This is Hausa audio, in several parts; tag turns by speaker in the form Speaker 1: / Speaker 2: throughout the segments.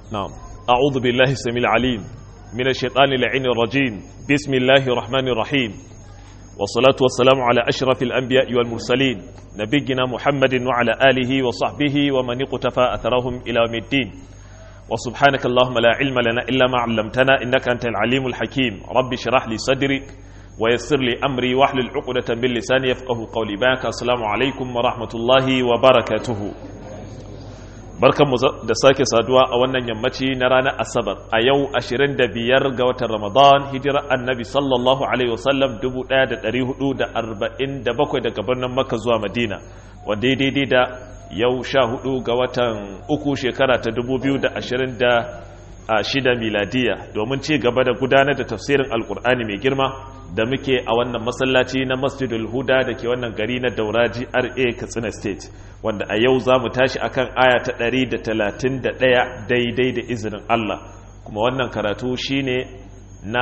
Speaker 1: نعم أعوذ بالله السميع العليم من الشيطان اللعين الرجيم بسم الله الرحمن الرحيم والصلاة والسلام على أشرف الأنبياء والمرسلين نبينا محمد وعلى آله وصحبه ومن اقتفى أثرهم إلى يوم الدين وسبحانك اللهم لا علم لنا إلا ما علمتنا إنك أنت العليم الحكيم رب اشرح لي صدري ويسر لي أمري واحلل عقدة من لساني يفقه قولي باك السلام عليكم ورحمة الله وبركاته barkanmu da sake saduwa a wannan yammaci na ranar asabar a yau 25 ga watan ramadan hijirar annabi sallallahu alaihi wasallam 1447 daga birnin makka zuwa madina wanda daidai da yau 14 ga watan uku shekara ta 2026 miladiya domin ci gaba da gudanar da tafsirin alkur'ani mai girma da muke a wannan masallaci na masjidul huda da ke wannan gari na dauraji ra katsina state wanda a yau za mu tashi akan aya ta 131 daidai da izinin Allah kuma wannan karatu shine na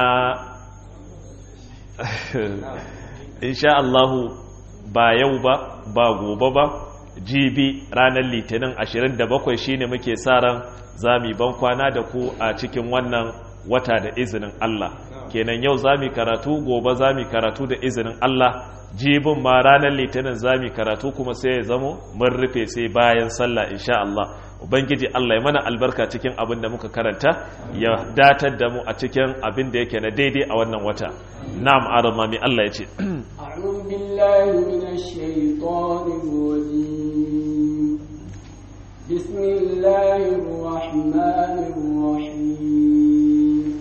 Speaker 1: insha Allahu ba yau ba ba gobe ba jibi ranar litinin 27 shine muke sa ran zami ban kwana da ku a cikin wannan wata da izinin Allah kenan yau zami karatu gobe zami karatu da izinin Allah jibin ma ranar litinin zami karatu kuma sai ya zamo mun rufe sai bayan sallah insha Allah ubangiji Allah ya mana albarka cikin abin da muka karanta ya datar da mu a cikin abin da yake na daidai a wannan wata na'am arama mi Allah ya ce
Speaker 2: a'udhu billahi minash shaitanir rajim bismillahir rahmanir rahim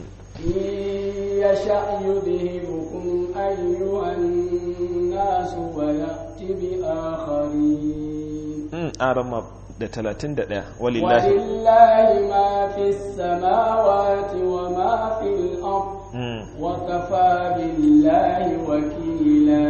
Speaker 2: yasha yudhibukum ayyuhan الناس ويأتي بآخرين
Speaker 1: أرمى da talatin da ɗaya
Speaker 2: walillahi walillahi ma fi samawati wa ma fi al-ard wa kafa billahi wakila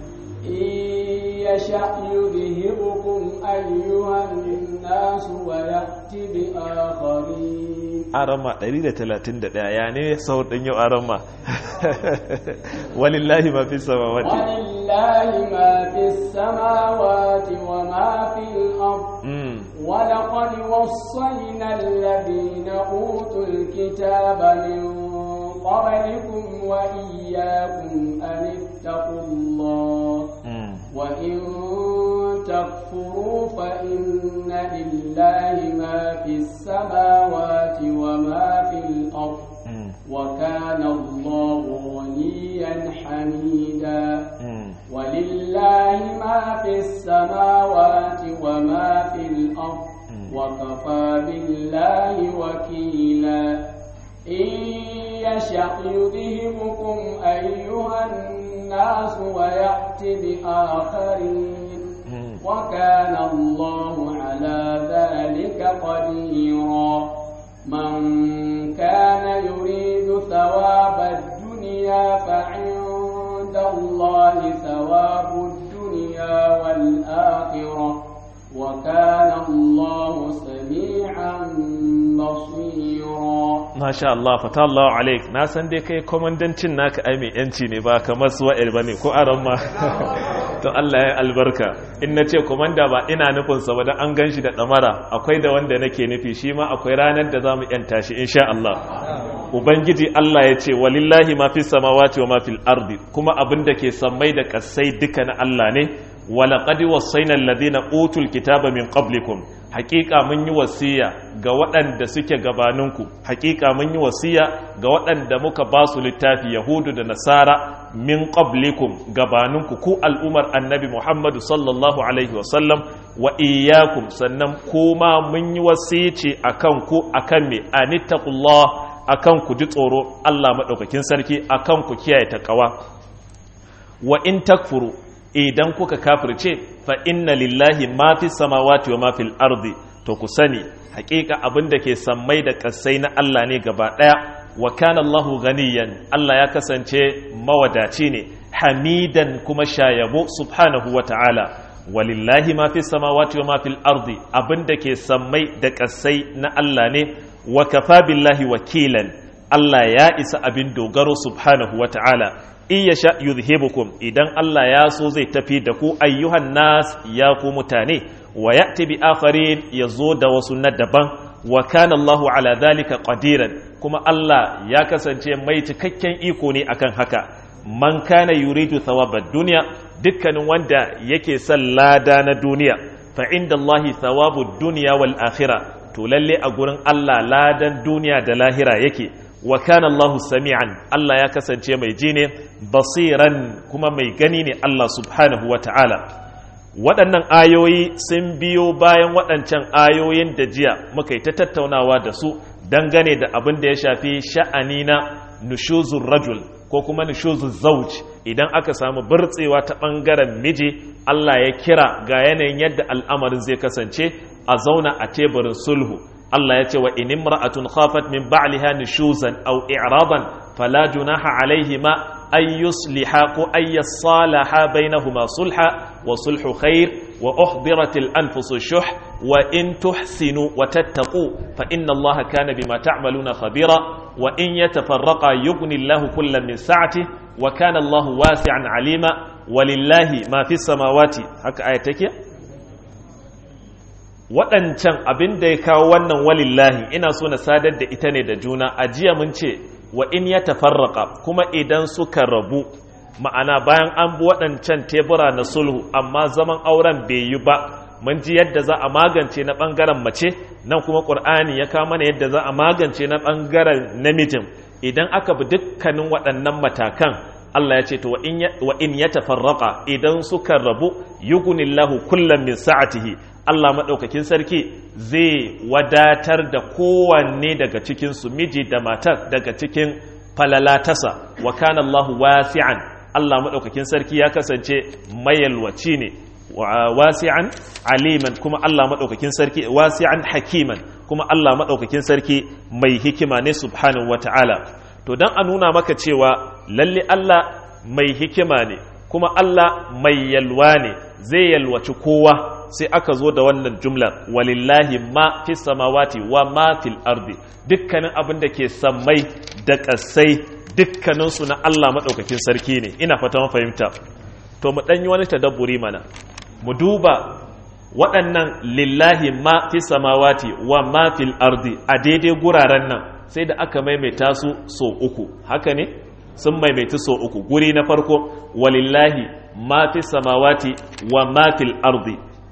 Speaker 2: yasha yudhibukum ayyuhan nas wa ya'ti bi akharin
Speaker 1: arama 131 ya ne sau ɗin yau arama walillahi ma fi samawati
Speaker 2: walillahi ma fi samawati wa ma fi al-ard ولقد وصينا الذين أوتوا الكتاب من قبلكم وإياكم أن اتقوا الله وإن تكفروا فإن لله ما في السماوات وما في الأرض وكان الله غنيا حميدا ولله ما في السماوات وما في الأرض وكفى بالله وكيلا إن يشأ يذهبكم أيها الناس ويأتي بآخرين وكان الله على ذلك قديرا من كان يريد ثواب الدنيا فعند الله ثواب الدنيا والآخرة وكان الله سميعا بصيرا
Speaker 1: ما شاء الله فتح الله عليك na san dai kai komandancin naka ai mai yanci ne ba kamar su wa'il bane ko aran ma to Allah ya albarka in na ce komanda ba ina nufin sa ba dan an ganshi da damara akwai da wanda nake nufi shi ma akwai ranar da zamu yanta shi insha Allah ubangiji Allah ya ce walillahi ma fi samawati wa ma fil ardi kuma abin da ke sammai da kasai duka na Allah ne walaƙadi wasaina alladhina utul kitaba min qablikum haƙiƙa mun yi wasiya ga waɗanda suke gabaninku haƙiƙa mun yi wasiya ga waɗanda muka ba su littafi yahudu da nasara min qablikum gabaninku ku al'umar annabi muhammadu sallallahu alaihi wasallam wa iyyakum sannan kuma mun yi wasici akan ku akan me anittaqullah akan ku ji tsoro Allah madaukakin sarki akan ku kiyaye takawa wa in takfuru idan kuka kafirce fa inna lillahi ma fi samawati wa ma fil ardi to ku sani hakika abin da ke sammai da kasai na Allah ne gaba daya wa kana Allahu ganiyan Allah ya kasance mawadaci ne hamidan kuma shayabo subhanahu wa ta'ala walillahi ma fi samawati wa ma fil ardi abin da ke sammai da kasai na Allah ne wa kafa billahi wakilan Allah ya isa abin dogaro subhanahu wa ta'ala in ya sha yuzhibukum idan Allah ya so zai tafi da ku ayyuhan nas ya ku mutane wa ya'ti bi akharin yazo da wasu na daban wa kana Allahu ala dhalika qadiran kuma Allah ya kasance mai cikakken iko ne akan haka man kana yuridu thawabad dunya dukkanin wanda yake son lada na duniya fa inda Allahi thawabud dunya wal akhirah to lalle a gurin Allah ladan duniya da lahira yake wa kana Allahu sami'an Allah ya kasance mai ji ne basiran kuma mai gani ne Allah subhanahu wa ta'ala waɗannan ayoyi sun biyo bayan waɗancan ayoyin da jiya muka yi ta tattaunawa da su dangane da abin da ya shafi sha'ani na nushuzun rajul ko kuma nushuzun zauj idan aka samu burtsewa ta ɓangaren miji Allah ya kira ga yanayin yadda al'amarin zai kasance a zauna a teburin sulhu Allah ya ce wa in imra'atun khafat min ba'liha nushuzan aw i'raban fala junaha alaihima ay yusliha ko ay yasalaha bainahuma sulha wa sulhu khair wa uhdiratil anfusu shuh wa in tuhsinu wa tattaqu fa inna Allaha kana bima ta'maluna khabira wa in yatafarraqa yughni Allahu kullam min sa'ati wa kana Allahu wasi'an alima walillahi ma fis samawati haka aya take waɗancan abin da ya kawo wannan walillahi ina so na sadar da ita ne da juna a jiya mun ce wa in ya tafarraka kuma idan suka rabu ma'ana bayan an bi waɗancan tebura na sulhu amma zaman auren bai yi ba mun ji yadda za a magance na ɓangaren mace nan kuma ƙur'ani ya kawo mana yadda za a magance na ɓangaren namijin idan aka bi dukkanin waɗannan matakan Allah ya ce to wa in ya tafarraka idan suka rabu yugunillahu kullum min sa'atihi Allah maɗaukakin sarki zai wadatar da kowanne daga cikinsu miji da matar daga cikin falalatasa wa kana Allah wasi'an Allah maɗaukakin sarki ya kasance mayalwaci ne wasi'an aliman kuma Allah maɗaukakin sarki wasi'an hakiman kuma Allah maɗaukakin sarki mai hikima ne subhanahu wata'ala to don a nuna maka cewa lalle Allah mai hikima ne kuma Allah mai yalwa ne zai yalwaci kowa sai aka zo da wannan jumlar walillahi ma fi samawati wa ma fil ardi dukkanin abin da ke sammai da ƙasai dukkaninsu na Allah maɗaukakin sarki ne ina fata fahimta to mu ɗanyi wani tadabburi mana mu duba waɗannan lillahi ma fi samawati wa ma fil ardi a daidai guraren nan sai da aka maimaita su so uku haka ne sun maimaita so uku guri na farko walillahi ma fi samawati wa ma fil ardi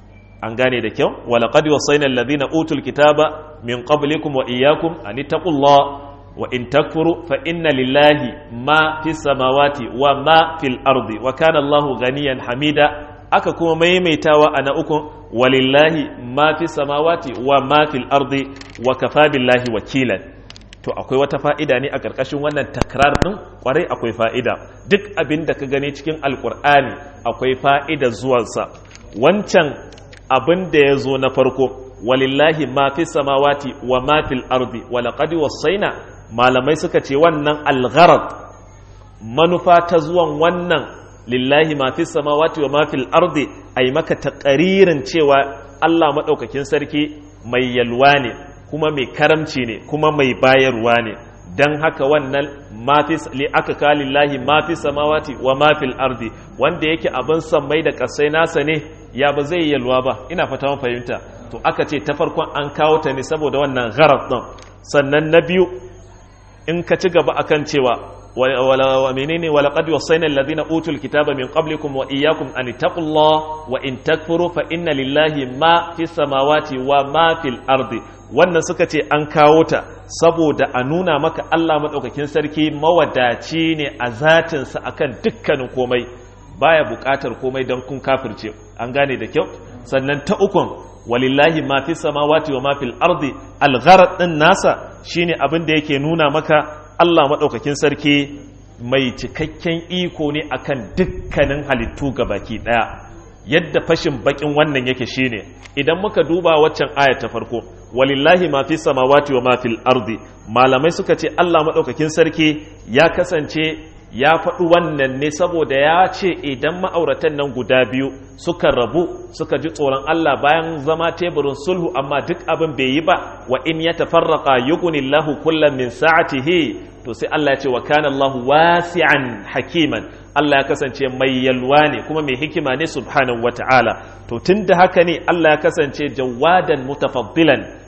Speaker 1: an gane da kyau walaqad wasayna alladhina utul kitaba min qablikum wa iyyakum an taqullah wa in takfuru fa inna lillahi ma fi samawati wa ma fil ardi wa kana Allahu ganiyan hamida aka kuma maimaitawa ana uku walillahi ma fi samawati wa ma fil ardi wa kafa billahi wakilan to akwai wata fa'ida ne a ƙarƙashin wannan takrar ɗin ƙwarai akwai fa'ida duk abin da ka gani cikin alƙur'ani akwai fa'ida zuwansa wancan abin da ya zo na farko walillahi ma fi samawati wa ma fil ardi wa laqad wasaina malamai suka ce wannan algharad manufa ta zuwan wannan lillahi ma fi samawati wa ma fil ardi ai maka taqaririn cewa Allah madaukakin sarki mai yalwa ne kuma mai karamci ne kuma mai bayarwa ne dan haka wannan mafi li aka kalillahi ma fi samawati wa ma fil ardi wanda yake abin sammai da kasai nasa ne ya ba zai yalwa ba ina fata mun fahimta to aka ce ta farkon an kawo ta ne saboda wannan gharar din sannan na biyu in ka ci gaba akan cewa wa menene wa laqad wasayna alladhina utul kitaba min qablikum wa iyyakum an taqullaha wa in takfuru fa inna lillahi ma fis samawati wa ma fil ardi wannan suka ce an kawo ta saboda a nuna maka Allah madaukakin sarki mawadaci ne a zatinsa akan dukkanin komai baya buƙatar komai don kun kafirce an gane da kyau sannan ta ukun walillahi ma fi samawati wa ma fil ardi algharad din nasa shine abin da yake nuna maka Allah madaukakin sarki mai cikakken iko ne akan dukkanin halittu baki daya yadda fashin bakin wannan yake shine idan muka duba waccan aya ta farko walillahi ma fi samawati wa ma fil ardi malamai suka ce Allah madaukakin sarki ya kasance ya faɗi wannan ne saboda ya ce idan ma'auratan nan guda biyu suka rabu suka ji tsoron Allah bayan zama teburin sulhu amma duk abin bai yi ba wa in ya tafarraqa yughnillahu kullam min sa'atihi to sai Allah ya ce wa kana Allahu wasi'an hakiman Allah ya kasance mai yalwa ne kuma mai hikima ne subhanahu wata'ala to tunda haka ne Allah ya kasance jawadan mutafaddilan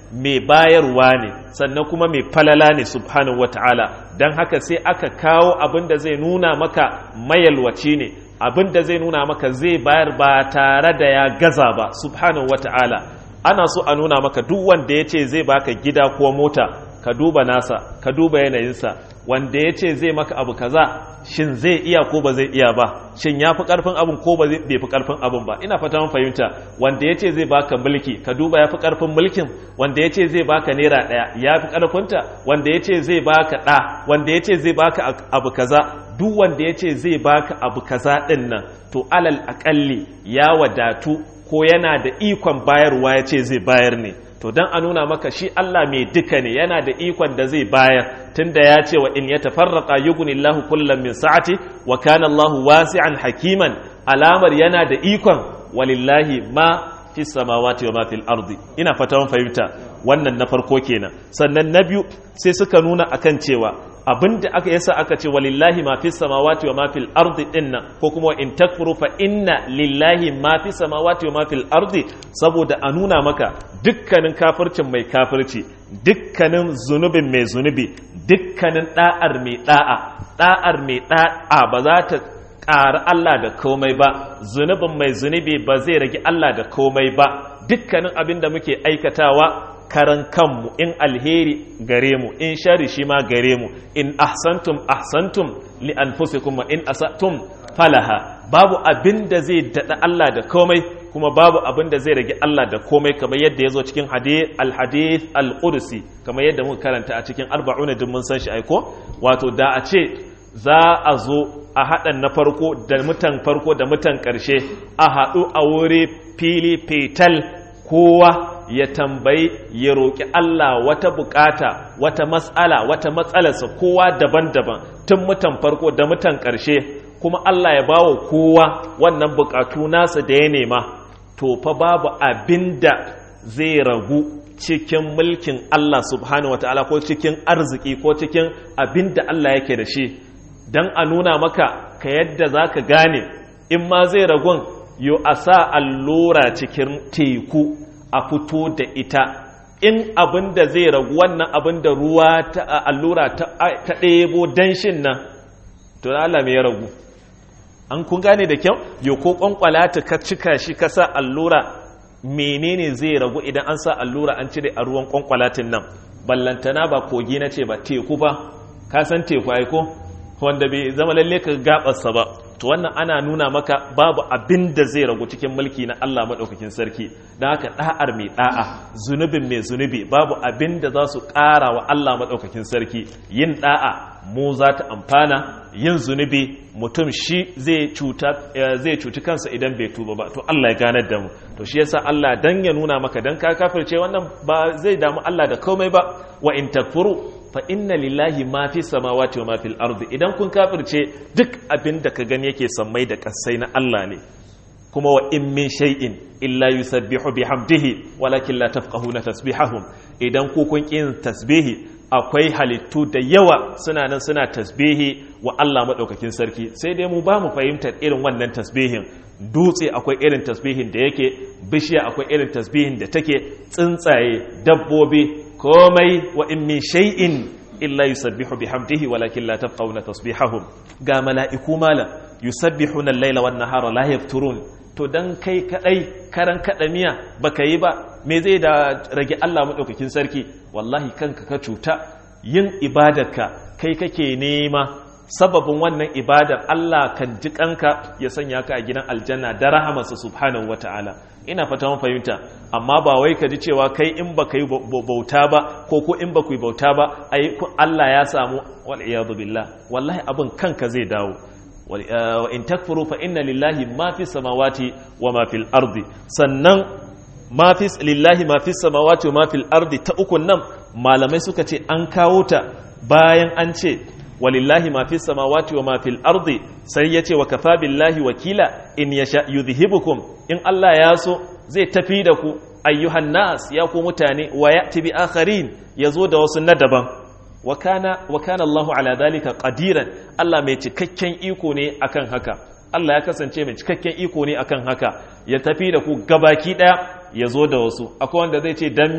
Speaker 1: mai bayarwa ne sannan kuma mai falala ne subhanahu wata'ala don haka sai aka kawo abin da zai nuna maka mayalwaci ne abin da zai nuna maka zai bayar ba tare da ya gaza ba subhanahu wata'ala ana so a nuna maka duk wanda ya ce zai baka gida ko mota ka duba nasa ka duba yanayinsa wanda ya ce zai maka abu kaza shin zai iya ko ba zai iya ba shin ya fi karfin abin ko ba bai fi karfin abin ba ina fata mun fahimta wanda ya ce zai baka mulki ka duba ya fi karfin mulkin wanda ya ce zai baka naira ɗaya ya fi karfinta wanda ya ce zai baka ɗa wanda ya ce zai baka abu kaza duk wanda ya ce zai baka abu kaza ɗin nan to alal aƙalli ya wadatu ko yana da ikon bayarwa ya ce zai bayar ne to don a nuna maka shi Allah mai duka ne yana da ikon da zai bayar tunda ya ce wa in ya tafarraqa yughnillahu kullam min sa'ati wa kana Allahu wasi'an hakiman alamar yana da ikon walillahi ma fi samawati wa ma fil ardi ina fata mun fahimta wannan na farko kenan sannan na biyu sai suka nuna akan cewa abinda aka yasa aka ce walillahi ma fi samawati wa ma fil ardi dinnan ko kuma in takfuru fa inna lillahi ma fi samawati wa ma fil ardi saboda a nuna maka dukkanin kafircin mai kafirci dukkanin zunubin mai zunubi dukkanin da'ar mai da'a da'ar mai da'a ba za ta ƙara Allah da komai ba zunubin mai zunubi ba zai rage Allah da komai ba dukkanin abin da muke aikatawa karan kanmu in alheri gare mu in shari shi ma gare mu in ahsantum ahsantum li anfusikum wa in asatum falaha babu abin da zai dada Allah da komai kuma babu abin da zai rage Allah da komai kamar yadda ya zo cikin al-hadith al-qudsi kamar yadda muka karanta a cikin arba'una din mun san shi aiko wato da a ce za a zo a haɗa na farko da mutan farko da mutan ƙarshe a haɗu a wuri fili fetal kowa ya tambayi ya roƙi Allah wata bukata wata matsala wata matsalarsa kowa daban-daban tun mutan farko da mutan ƙarshe kuma Allah ya bawa kowa wannan bukatu nasa da ya nema to fa babu abinda zai ragu cikin mulkin Allah subhanahu wataala ko cikin arziki ko cikin abinda Allah yake da shi don a nuna maka ka yadda za ka gane in ma zai ragun yo a sa allura cikin teku a fito da ita in abin da zai ragu wannan abin da ruwa ta allura ta ɗebo danshin nan to Allah mai ya ragu an kun gane da kyau yo ko kwankwala ta ka cika shi ka sa allura menene zai ragu idan an sa allura an cire a ruwan kwankwalatin nan ballantana ba kogi na ce ba teku ba ka san teku aiko wanda bai zama lalle ka gabarsa ba to wannan ana nuna maka babu abin da zai ragu cikin mulki na Allah maɗaukakin sarki don haka ɗa'ar mai ɗa'a zunubin mai zunubi babu abin da za su ƙara wa Allah maɗaukakin sarki yin ɗa'a mu za ta amfana yin zunubi mutum shi zai cuci kansa idan bai tuba ba to Allah ya ganar da mu to shi yasa Allah dan ya nuna maka dan ka kafirce wannan ba zai damu Allah da komai ba wa in takfuru fa inna lillahi ma fi samawati wa ma fil ardi idan kun kafirce duk abin da ka gani yake sammai da kasai na Allah ne kuma wa in min shay'in illa yusabbihu bihamdihi walakin la tafqahuna tasbihahum idan ku kun kin tasbihi akwai halittu da yawa suna nan suna tasbihi wa Allah madaukakin sarki sai dai mu ba mu fahimtar irin wannan tasbihin dutse akwai irin tasbihin da yake bishiya akwai irin tasbihin da take tsuntsaye dabbobi komai wa in min shay'in illa yusabbihu bihamdihi walakin la tafqahuna tasbihahum ga mala'iku mala yusabbihuna al-laila wan nahara la yafturun to dan kai kadai karan kadamiya baka yi ba me zai da rage Allah madaukakin sarki wallahi kanka ka cuta yin ibadarka kai kake nema sababin wannan ibadar Allah kan ji kanka ya sanya ka a gidan aljanna da rahamarsa subhanahu wata'ala ina fata mun fahimta amma ba wai ka ji cewa kai in ba yi bauta ba ko ko in ba ku yi bauta ba ai Allah ya samu wal iyadu billah wallahi abin kanka zai dawo wa in takfuru fa inna lillahi ma fi samawati wa ma fil ardi sannan ma fi lillahi ma fi samawati wa ma fil ardi ta ukun nan malamai suka ce an kawo ta bayan an ce walillahi ma fi samawati wa ma fil ardi sai yace wa kafa billahi wakila in yasha yudhibukum in Allah ya so zai tafi da ku ayyuhan nas ya ku mutane wa ya'ti bi akharin yazo da wasu na daban wa kana wa kana Allahu ala dhalika qadiran Allah mai cikakken iko ne akan haka Allah ya kasance mai cikakken iko ne akan haka ya tafi da ku gabaki daya yazo da wasu akwai wanda zai ce dan me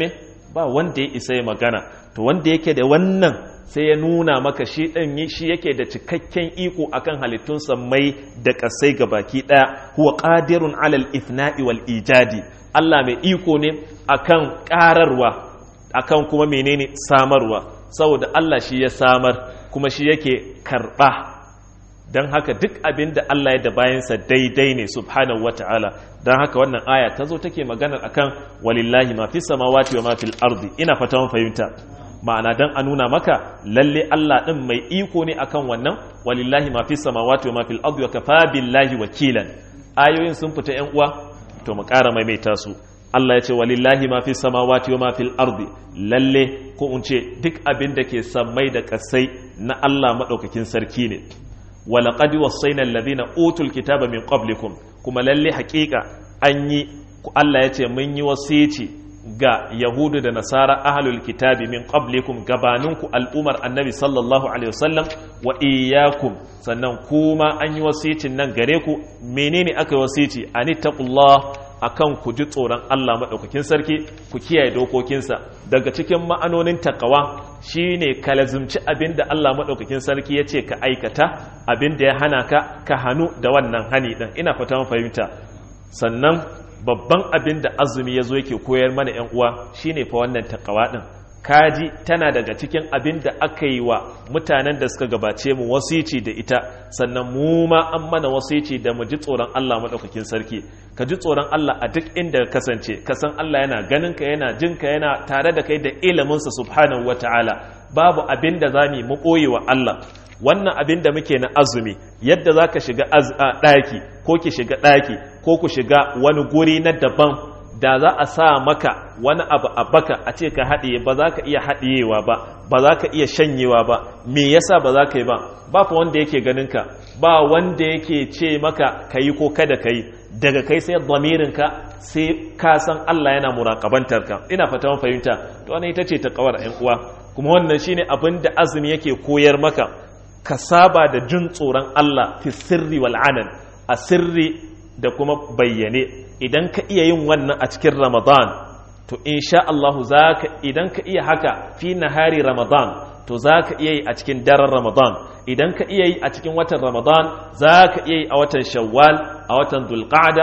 Speaker 1: ba wanda ya isa ya magana to wanda yake da wannan sai ya nuna maka shi ɗan shi yake da cikakken iko akan halittun mai da ƙasai ga baki ɗaya huwa qadirun alal ifna'i wal ijadi Allah mai iko ne akan ƙararwa akan kuma menene samarwa saboda Allah shi ya samar kuma shi yake karɓa don haka duk abin da Allah ya da bayansa daidai ne subhanahu wa ta'ala don haka wannan aya ta zo take maganar akan walillahi ma fi samawati wa ma fil ardi ina fata mun fahimta ma'ana dan a nuna maka lalle Allah din mai iko ne akan wannan walillahi ma fi samawati wa ma fil ardi wa kafa billahi wakilan ayoyin sun fita yan uwa to mu ƙara maimaita su Allah ya ce walillahi ma fi samawati wa ma fil ardi lalle ko in ce duk abin da ke sammai da kasai na Allah madaukakin sarki ne walaƙad wasaina alladhina utul kitaba min qablikum kuma lalle haƙiƙa an yi Allah ya ce mun yi wasici ga yahudu da nasara ahlul kitabi min qablikum gabaninku al'umar annabi sallallahu alaihi wasallam wa iyyakum sannan kuma an yi wasicin nan gare ku menene aka yi wasici anittaqullah akan ku ji tsoron Allah maɗaukakin sarki ku kiyaye dokokinsa daga cikin ma'anonin takawa shine ka lazumci abin da Allah maɗaukakin sarki ya ce ka aikata abin da ya hana ka ka hannu da wannan hani ɗin ina fata fahimta sannan babban abin da azumi ya zo yake koyar mana ‘yan uwa shine fa wannan takawa ɗin kaji tana daga cikin abin da aka yi wa mutanen da suka gabace mu wasici da ita sannan mu ma an mana wasici da mu ji tsoron Allah maɗaukakin sarki ka ji tsoron Allah a duk inda ka kasance ka san Allah yana ganin ka yana jin ka yana tare da kai da iliminsa subhanahu wata'ala babu abin da za mu ɓoye wa Allah wannan abin da muke na azumi yadda za ka shiga ɗaki ko ki shiga ɗaki ko ku shiga wani guri na daban da za a sa maka wani abu a baka a ce ka haɗiye ba za ka iya haɗiyewa ba ba za ka iya shanyewa ba me yasa ba za ka yi ba ba fa wanda yake ganin ka ba wanda yake ce maka ka yi ko kada ka yi daga kai sai ka sai ka san Allah yana muraƙabantar ka ina fata mun fahimta to wannan ita ce ta kawar ƴan uwa kuma wannan shine abin da azumi yake koyar maka ka saba da jin tsoron Allah fi sirri wal anan a sirri da kuma bayyane idan ka iya yin wannan a cikin Ramadan to insha Allah zaka idan ka iya haka fi nahari Ramadan to zaka iya yi a cikin daren Ramadan idan ka iya yi a cikin watan Ramadan zaka iya yi a watan Shawwal a watan Dhulqa'da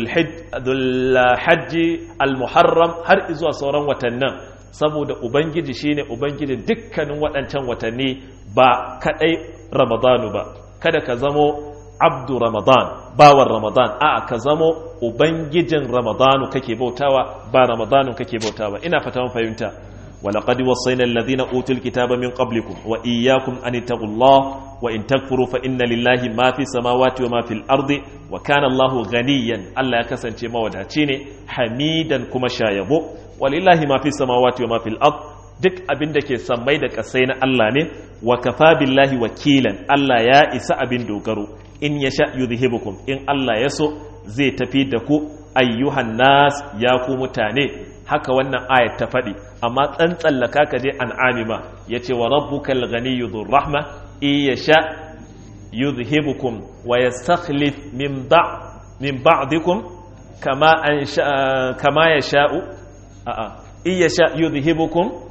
Speaker 1: Dhulhajj Al-Muharram har zuwa sauran watannin saboda ubangiji shine ubangijin dukkanin waɗancan watanni ba kadai Ramadanu ba kada ka zamo abdu ramadan bawan ramadan a ka zamo ubangijin ramadanu kake bautawa ba ramadanu kake bautawa ina fata mun fahimta ولقد وصينا الذين أوتوا الكتاب من قبلكم وإياكم أن اتقوا الله وإن تكفروا فإن لله ما في السماوات وما في الأرض وكان الله غنيا ألا يكسن شيء مودعتيني حميدا كما شايبو ولله ما في السماوات وما في الأرض duk abin da ke sammai da kasai na Allah ne wa kafa billahi wakilan Allah ya isa abin dogaro in ya sha yuzhibukum in Allah ya so zai tafi da ku ayyuhan nas ya ku mutane haka wannan ayat ta faɗi amma tsantsallaka ka je an'ami ma yace wa rabbukal ghaniyyu dhur rahma in ya sha yuzhibukum wa yastakhlif min ba min ba'dikum kama an kama yasha'u a'a in ya sha yuzhibukum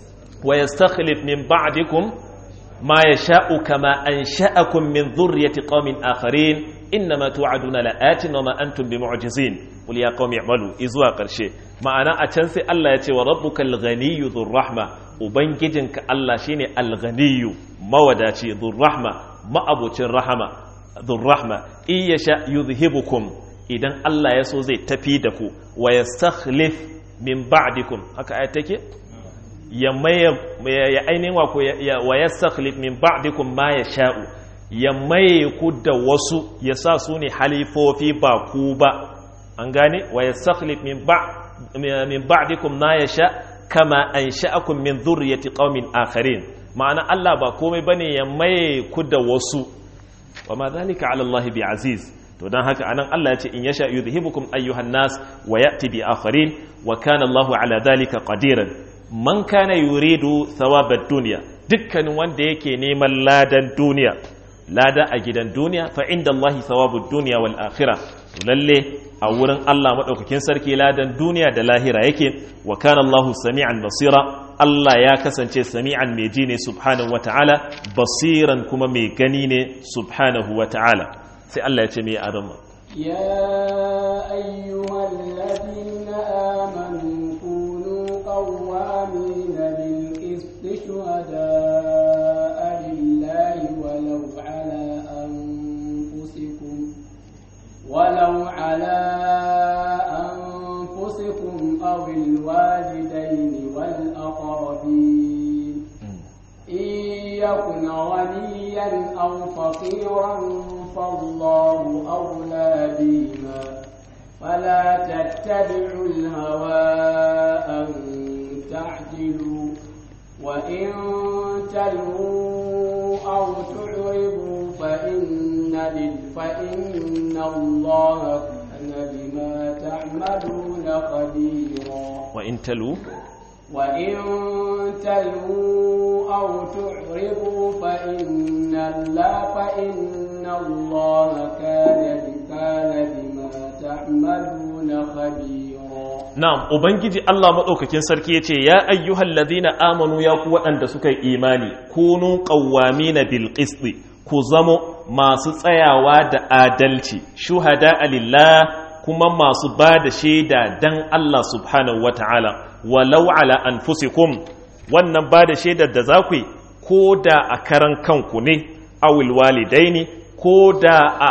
Speaker 1: ويستخلف من بعدكم ما يشاء كما أنشأكم من ذرية قوم آخرين إنما توعدون لآت وما أنتم بمعجزين قل يا قوم اعملوا إزوا قرشي ما أنا أتنسي الله يتي وربك الغني ذو الرحمة وبنجدنك الله شيني الغني موداتي ذو الرحمة ما أبو الرحمة ذو الرحمة إن يشاء يذهبكم إذن الله يسو زي تفيدكم ويستخلف من بعدكم هكا آياتك ya maye ya ainihin wa wa yastakhlif min ba'dikum ma yasha'u ya maye ku da wasu ya sa su ne halifofi ba ku ba an gane wa yastakhlif min ba min ba'dikum ma yasha kama ansha'akum min dhurriyyati qaumin akharin ma'ana Allah ba komai bane ya maye ku da wasu wa ma dhalika 'ala Allah bi aziz to dan haka anan Allah ya ce in yasha yudhibukum ayyuhan nas wa ya'ti bi akharin wa kana Allahu 'ala dhalika qadiran man kana yuridu thawabad duniya dukkanin wanda yake neman ladan duniya lada a gidan duniya fa inda Allah thawabud dunya wal akhirah to lalle a wurin Allah madaukakin sarki ladan duniya da lahira yake wa kana Allah sami'an basira Allah ya kasance sami'an mai ji ne subhanahu wata'ala basiran kuma mai gani ne subhanahu wata'ala sai Allah ya ce mai adama
Speaker 2: يا أيها الذين آمنوا كونوا قوامين بالقسط شهداء لله ولو على أنفسكم ولو على أنفسكم أو الوالدين والأقربين إن يكن غنيا أو فقيرا فالله أولى بهما فلا تتبعوا الهوى أن تعدلوا وإن تلووا أو تعرضوا فإن فإن الله كان بما تعملون خبيرا
Speaker 1: وإن تلو
Speaker 2: وإن تلووا أو تعرضوا فإن الله فإن الله كان كان بما تعملون خبيرا
Speaker 1: Na'am, Ubangiji Allah maɗaukakin sarki ya ce, Ya ayyuhal ladina amanu ya ku waɗanda suka yi imani, kunu ƙawwami na bilƙisɗi, ku zamo masu tsayawa da adalci, shuhada alillah kuma masu ba da shaida dan Allah subhanahu wa ta'ala, walau ala anfusikum wannan ba da shaidar da za ku yi, ko da a karan kanku ne, awil walidaini, ko da a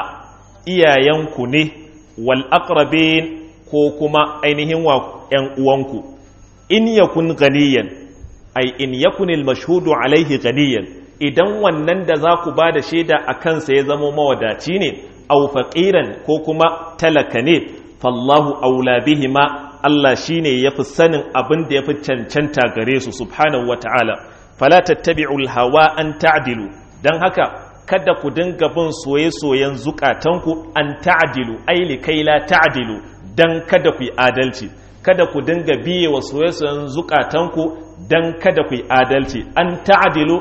Speaker 1: iyayenku ne, wal aqrabin ko kuma ainihin wa ‘yan uwanku, in yakun ganiyan, ai, in yakunil mashhudu alaihi ganiyan, idan wannan da za ku ba da shaida a kansa ya zama mawadaci ne, au faƙiran ko kuma talaka ne, fallahu aula bihima Allah shi ne ya fi sanin abin da ya fi cancanta gare su, subhanahu wa ta'ala, fala tattabi'ul hawa an ta'dilu, don haka kada ku dinga bin soye-soyen zukatanku an ta'dilu, ai kai la ta'dilu, don kada ku yi adalci kada ku dinga biye wa soye-soyen zukatanku don kada ku yi adalci an ta'adilu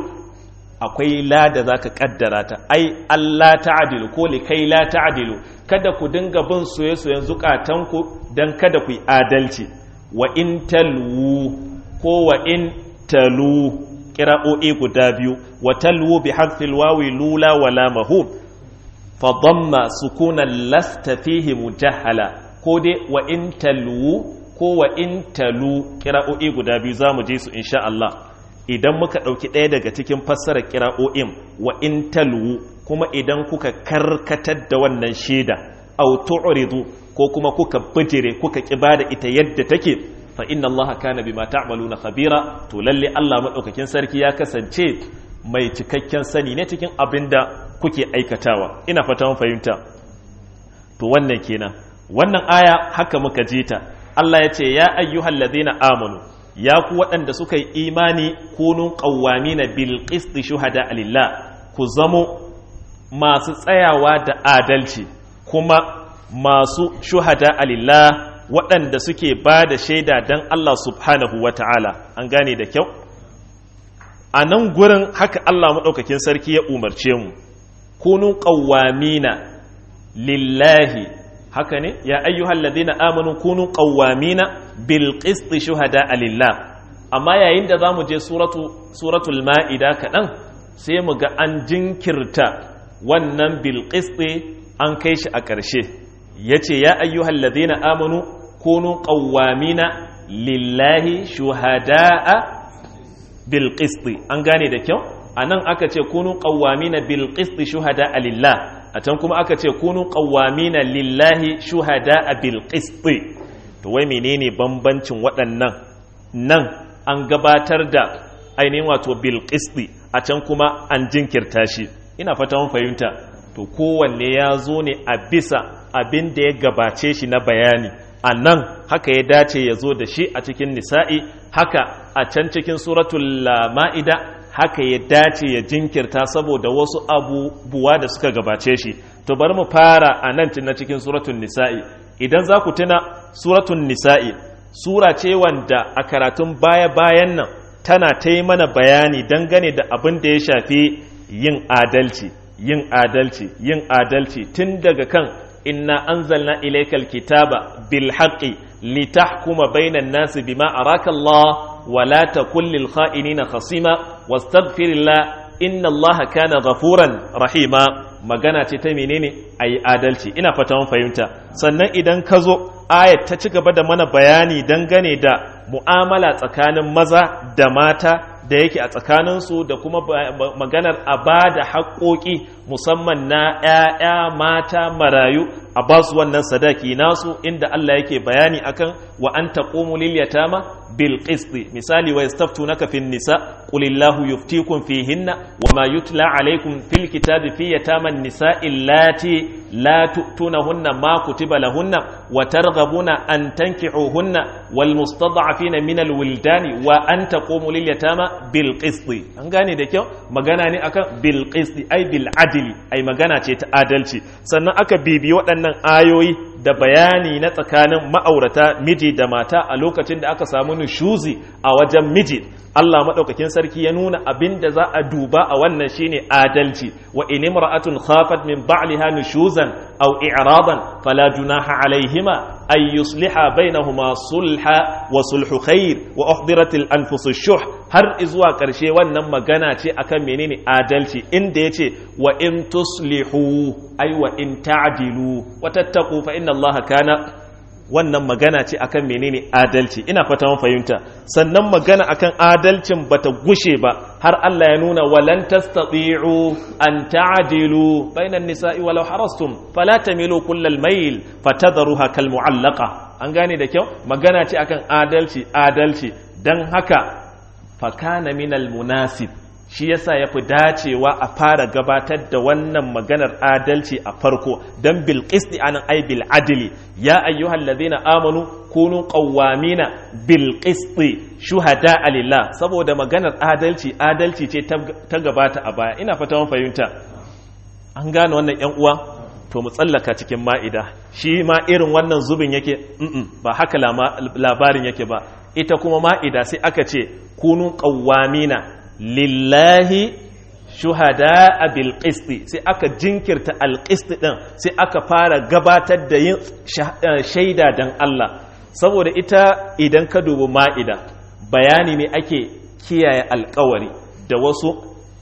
Speaker 1: akwai la da za ka kaddara ta ai Allah ta'adilu ko likai la ta'adilu kada ku dinga bin soye-soyen zukatanku don kada ku yi adalci wa in talwu ko wa in talu kira'o'i guda biyu wa talwu bi hadfil wawi lula wala mahub fa damma sukunan lasta fihi mujahala ko dai wa in talwu ko wa in talu kira'o'i guda biyu za mu je su insha Allah idan muka ɗauki ɗaya daga cikin fassarar kira'o'in wa in talwu kuma idan kuka karkatar da wannan shaida au tu'ridu ko kuma kuka bijire kuka kiba da ita yadda take fa inna Allah kana bima ta'maluna khabira to lalle Allah madaukakin sarki ya kasance mai cikakken sani ne cikin abinda kuke aikatawa ina fata mun fahimta to wannan kenan wannan aya haka muka ji ta Allah ya ce ya ayyuhal ladina amanu ya ku waɗanda suka yi imani kunun qawwamina bil qist shuhada lillah ku zamo masu tsayawa da adalci kuma masu shuhada lillah waɗanda suke ba da shaida dan Allah subhanahu wata'ala an gane da kyau a nan gurin haka Allah maɗaukakin sarki ya umarce mu kunun qawwamina lillahi haka ne ya ayyuhal ladina amanu kunu qawwamina bil qisti shuhada lillah amma yayin da zamu je suratu suratul maida kadan sai mu ga an jinkirta wannan bil qisti an kai shi a ƙarshe yace ya ayyuhal ladina amanu kunu qawwamina lillahi shuhada'a bil qisti an gane da kyau anan aka ce kunu qawwamina bil qisti shuhada'a lillah a can kuma aka ce kunu qawwamina lillahi shuhada bil qisti to wai menene bambancin waɗannan nan an gabatar da ainihin wato bil qisti a can kuma an jinkirta shi ina fata mun fahimta to kowanne ya zo ne a bisa abin da ya gabace shi na bayani a nan haka ya dace ya zo da shi a cikin nisa'i haka a can cikin suratul ma'ida haka ya dace ya jinkirta saboda wasu abubuwa da suka gabace shi to bari mu fara a nan na cikin suratun nisa'i idan za ku tuna suratun nisa'i sura ce wanda a karatun baya-bayan nan tana ta yi mana bayani dangane da abin da ya shafi yin adalci yin adalci yin adalci tun daga kan inna anzalna ilaykal kitaba bil haqqi litahkuma bainan nasi bima araka Allah wa la takul lil kha'inina khasima wastaghfirillah inna Allah kana ghafuran rahima magana ce ta menene ayi adalci ina fata mun fahimta sannan idan ka zo ayat ta ci gaba da mana bayani dangane da mu'amala tsakanin maza da mata da yake a tsakaninsu da kuma maganar a ba da haƙoƙi musamman na ‘ya'ya mata marayu a ba su wannan sadaki nasu inda Allah yake bayani akan wa an taƙomu lilyatama bil qisti misali wa yastaftu naka fin nisa qulillahu yuftikum fihinna wa ma yutla alaikum fil kitabi fi yataman nisa illati la tu'tunahunna ma kutiba lahunna wa targhabuna an tankihuhunna wal mustad'afina min al wildani wa an taqumu lil yatama bil qisti an gane da kyau magana ne akan bil qisti ai bil adli ai magana ce ta adalci sannan aka bibi waɗannan ayoyi da bayani na tsakanin ma'aurata miji da mata a lokacin da aka samu nushuzi a wajen miji Allah maɗaukakin sarki ya nuna abin da za a duba a wannan shine adalci wa in imra'atun khafat min ba'liha nushuzan aw i'radan fala junaha alaihima ay yusliha bainahuma sulha wa sulhu khair wa uhdirat al anfus shuh har izuwa karshe wannan magana ce akan menene adalci inda yace wa in tuslihu ay wa in ta'dilu wa tattaqu fa inna Allah kana wannan magana ce akan menene adalci ina fata mun fahimta sannan magana akan adalcin bata gushe ba har Allah ya nuna walan tastati'u an ta'dilu bainan nisa'i walau harastum fala tamilu kullal mayl fatadharuha kal mu'allaqa an gane da kyau magana ce akan adalci adalci dan haka fakana minal munasib shi yasa ya fi dacewa a fara gabatar da wannan maganar adalci a farko don bilƙisdi anan ai bil adili ya ayyuhal ladina amanu kunu qawwamina bil qisti shuhada alillah saboda maganar adalci adalci ce ta gabata a baya ina fata mun fahimta an gane wannan yan uwa to mu tsallaka cikin ma'ida shi ma irin wannan zubin yake ba haka labarin yake ba ita kuma ma'ida sai aka ce kunu qawwamina lillahi shuhada a bilƙisti sai aka jinkirta alƙisti ɗin sai aka fara gabatar da yin shaida don Allah saboda ita idan ka dubi ma'ida bayani ne ake kiyaye alkawari da wasu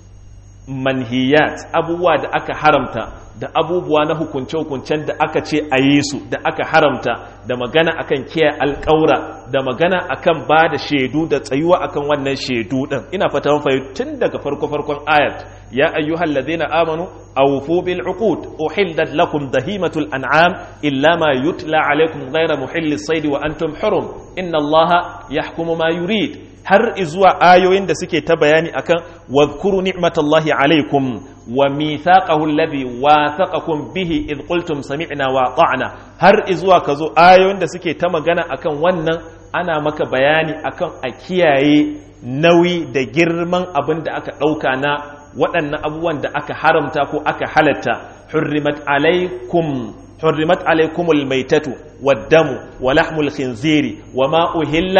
Speaker 1: manhiyat abubuwa da aka haramta da abubuwa na hukunce-hukuncen da aka ce a yi su da aka haramta da magana akan kiyaye alƙaura da magana akan ba da shaidu da tsayuwa akan wannan shaidu ɗin ina fata mun fahimta tun daga farko-farkon ayat ya ayyuhal ladina amanu awfu bil uqud uhillat lakum dahimatul an'am illa ma yutla alaykum ghayra muhillis sayd wa antum hurum inna allaha yahkumu ma yurid har izuwa ayoyin da suke ta bayani akan wadhkuru ni'matallahi alaikum wa mithaqahu alladhi wathaqakum bihi id qultum sami'na wa ata'na har izuwa kazo ayoyin da suke ta magana akan wannan ana maka bayani akan a kiyaye nauyi da girman abin da aka dauka na waɗannan abubuwan da aka haramta ko aka halatta hurrimat alaikum حرمت عليكم الميتة والدم ولحم الخنزير وما أهل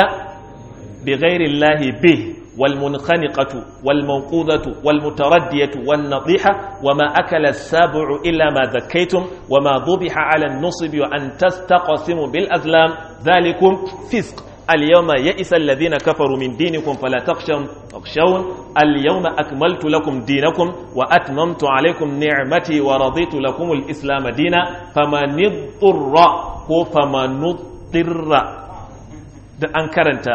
Speaker 1: بغير الله به والمنخنقة والموقوذة والمتردية والنطيحة وما أكل السابع إلا ما ذكيتم وما ذبح على النصب وأن تستقسموا بالأزلام ذلكم فسق اليوم يئس الذين كفروا من دينكم فلا تخشون تخشون اليوم أكملت لكم دينكم وأتممت عليكم نعمتي ورضيت لكم الإسلام دينا فمن اضطر فمن اضطر da an karanta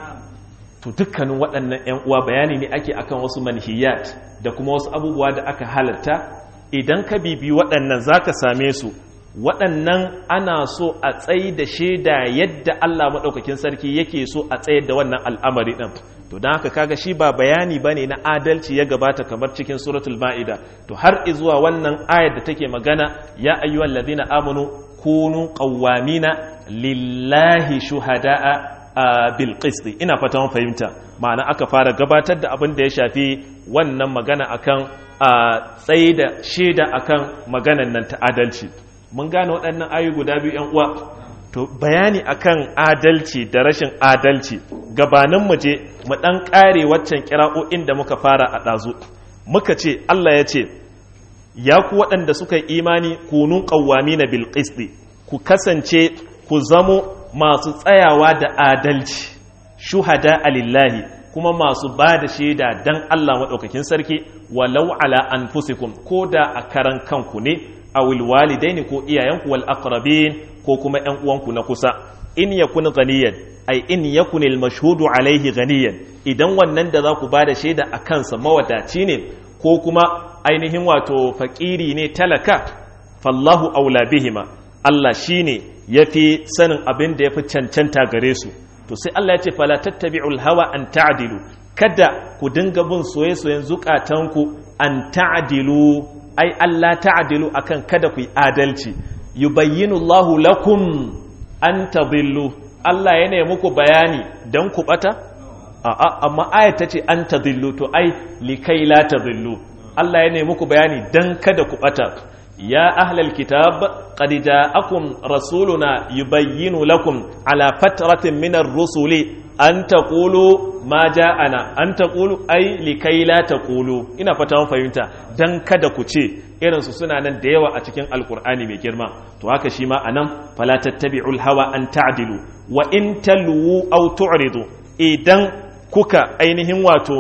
Speaker 1: to dukkanin waɗannan 'yan uwa bayani ne ake akan wasu manhiyat da kuma wasu abubuwa da aka halatta idan ka bibi waɗannan za ka same su waɗannan ana so a tsayi da shaida yadda Allah maɗaukakin sarki yake so a tsayar da wannan al'amari ɗin to don haka kaga shi ba bayani ba ne na adalci ya gabata kamar cikin suratul ma'ida to har izuwa wannan ayar da take magana ya ayyuhal ladina amanu kunu qawwamina lillahi shuhada'a bil qisti ina fata mun fahimta ma'ana aka fara gabatar da abin da ya shafi wannan magana akan tsaye da shaida akan maganan nan ta adalci mun gane waɗannan ayu guda biyu yan uwa to bayani akan adalci da rashin adalci gabanin mu je mu dan kare waccan kira'o'in da muka fara a ɗazu muka ce Allah ya ce ya ku waɗanda suka yi imani kunun qawwamina bil qisti ku kasance ku zamo masu tsayawa da adalci shuhada alillahi kuma masu ba da shaida dan Allah maɗaukakin sarki walau ala anfusikum ko da a karan kanku ne a walidaini ko iyayenku wal aqrabin ko kuma ƴan uwanku na kusa in yakun ghaniyan ai in yakun al mashhudu alaihi ghaniyan idan wannan da za ku ba da shaida a kansa mawadaci ne ko kuma ainihin wato fakiri ne talaka fallahu aula bihima Allah shine yafi sanin abin da yafi cancanta gare su to sai Allah ya ce fala tattabi'ul hawa an ta'dilu kada ku dinga bin soye-soyen zukatanku an ta'dilu ai Allah ta'dilu akan kada ku yi adalci yubayyinu Allahu lakum an tadillu Allah yana muku bayani dan ku bata a'a amma ayat tace an tadillu to ai likai la tadillu Allah yana muku bayani dan kada ku bata ya ahlal kitab qad ja'akum rasuluna yubayyinu lakum ala fatratin min ar-rusuli an taqulu ma ja'ana an taqulu ay likai la taqulu ina fata mun fahimta dan kada ku ce irin su suna nan da yawa a cikin alqur'ani mai girma to haka shi ma anan fala tattabi'ul hawa an ta'dilu wa in talu aw tu'ridu idan kuka ainihin wato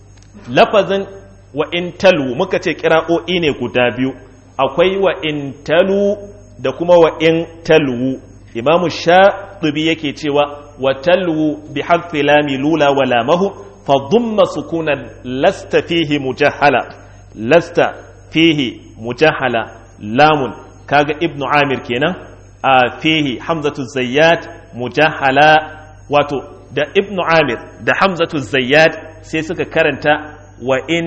Speaker 1: lafazin wa in talu muka ce kira'o'i ne guda biyu akwai wa in talu da kuma wa in talu imamu shaɗubi yake cewa wa talu bi hadfi lami lula wa lamahu fa dhumma sukunan lasta fihi mujahala lasta fihi mujahala lamun kaga ibnu amir kenan a fihi hamzatu zayyat mujahala wato da ibnu amir da hamzatu zayyat sai suka karanta wa in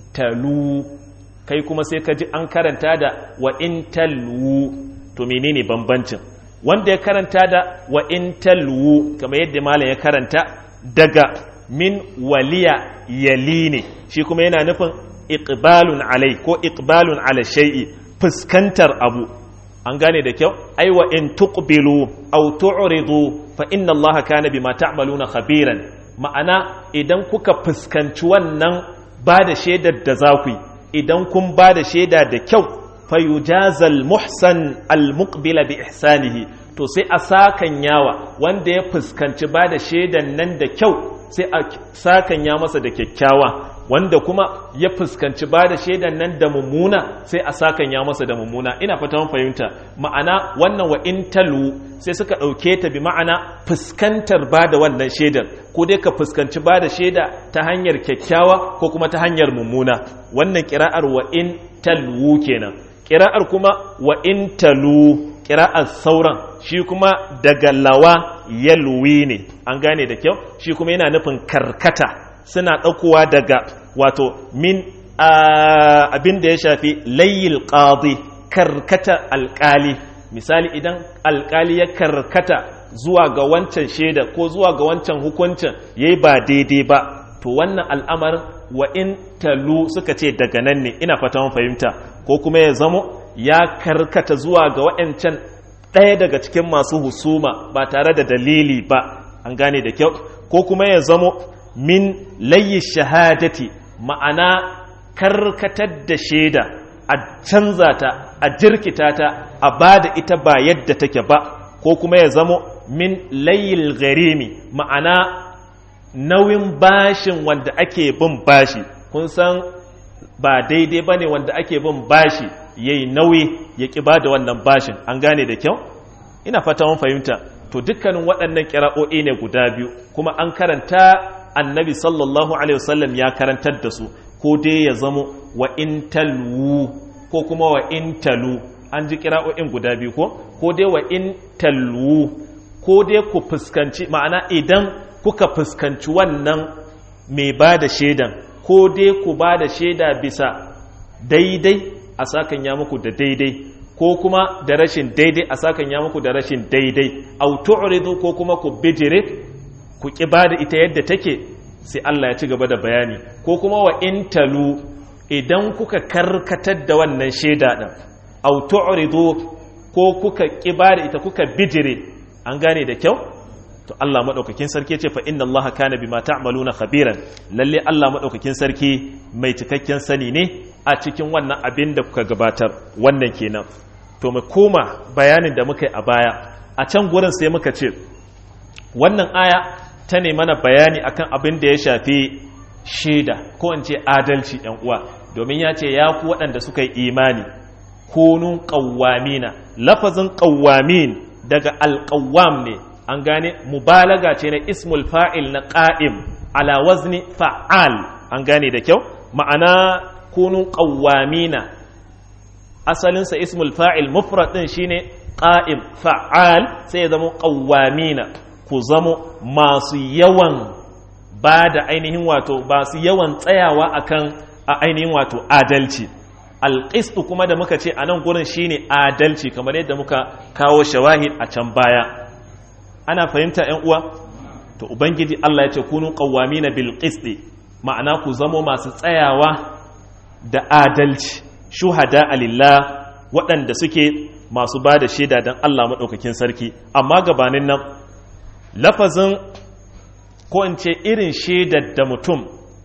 Speaker 1: talu kai kuma sai ka ji an karanta da wa in talu to menene bambancin wanda ya karanta da wa in talu kamar yadda malam ya karanta daga min waliya yali ne shi kuma yana nufin iqbalun alai ko iqbalun ala shay'i fuskantar abu an gane da kyau ai wa in tuqbilu aw tu'ridu fa inna allaha kana bima ta'maluna khabiran ma'ana idan kuka fuskanci wannan ba da shaidar da za ku yi idan kun ba da shaida da kyau fayujazal muhsan almuqbila bi ihsanihi to sai a sakan yawa wanda ya fuskanci ba da shaidan nan da kyau sai a sakan ya masa da kyakkyawa wanda kuma ya fuskanci ba da shaidan nan da mummuna sai a sakan ya masa da mummuna ina fata mun fahimta ma'ana wannan wa in talu sai suka ɗauke ta bi ma'ana fuskantar ba da wannan shaidar ko dai ka fuskanci ba da shaida ta hanyar kyakkyawa ko kuma ta hanyar mummuna wannan kira'ar wa in talu kenan kira'ar kuma wa in talu kira'ar sauran shi kuma daga lawa yalwi ne an gane da kyau shi kuma yana nufin karkata suna ɗaukowa daga wato min abin da ya shafi layil qadi karkata alƙali misali idan alƙali ya karkata zuwa ga wancan shaida ko zuwa ga wancan hukuncin yayi ba daidai ba to wannan al'amarin wa in talu suka ce daga nan ne ina fata mun fahimta ko kuma ya zamo ya karkata zuwa ga wa'ancan ɗaya daga cikin masu husuma ba tare da dalili ba an gane da kyau ko kuma ya zamo min layi shahadati ma'ana karkatar da shaida a canza ta a jirkita ta a ba da ita ba yadda take ba ko kuma ya zamo min layil garimi ma'ana nauyin bashin wanda ake bin bashi kun san ba daidai ba ne wanda ake bin bashi ya yi nauyi ya ƙi ba da wannan bashin an gane da kyau ina fata mun fahimta to dukkanin waɗannan ƙira'o'i ne guda biyu kuma an karanta annabi sallallahu alaihi wasallam ya karantar da su ko dai ya zamo wa in talu ko kuma wa in talu an ji kira'o'in guda biyu ko ko dai wa in talu ko dai ku fuskanci ma'ana idan kuka fuskanci wannan mai ba da shaidan ko dai ku ba da shaida bisa daidai a sakan ya muku da daidai ko kuma da rashin daidai a sakan ya muku da rashin daidai au tu'ridu ko kuma ku bijire ku ki ba da ita yadda take sai Allah ya ci gaba da bayani ko kuma wa in talu idan kuka karkatar da wannan shaida din au tu'ridu ko kuka ki ba da ita kuka bijire an gane da kyau to Allah madaukakin sarki ce fa inna Allah kana bima ta'maluna khabiran lalle Allah madaukakin sarki mai cikakken sani ne a cikin wannan abin da kuka gabatar wannan kenan to mu koma bayanin da muka yi a baya a can gurin sai muka ce wannan aya ta ne mana bayani akan abin da ya shafi shaida ko in ce adalci ɗan uwa domin ya ce ya ku waɗanda suka yi imani kunun ƙawwamina lafazin ƙawwamin daga alƙawwam ne an gane mubalaga ce na ismul fa'il na ƙa'im ala wazni fa'al an gane da kyau ma'ana kunun ƙawwamina asalinsa ismul fa'il mufrad ɗin shine ƙa'im fa'al sai ya zama ƙawwamina ku zamo masu yawan ba da ainihin wato ba su yawan tsayawa akan a ainihin wato adalci alƙistu kuma da muka ce a nan gurin shine adalci kamar yadda muka kawo shawahid a can baya ana fahimta ‘yan uwa to ubangiji Allah ya ce kunu ƙawwami bil qisti ma'ana ku zamo masu tsayawa da adalci shuhada alillah waɗanda suke masu ba da shaida don Allah maɗaukakin sarki amma gabanin nan lafazin ko in ce irin shaidar da mutum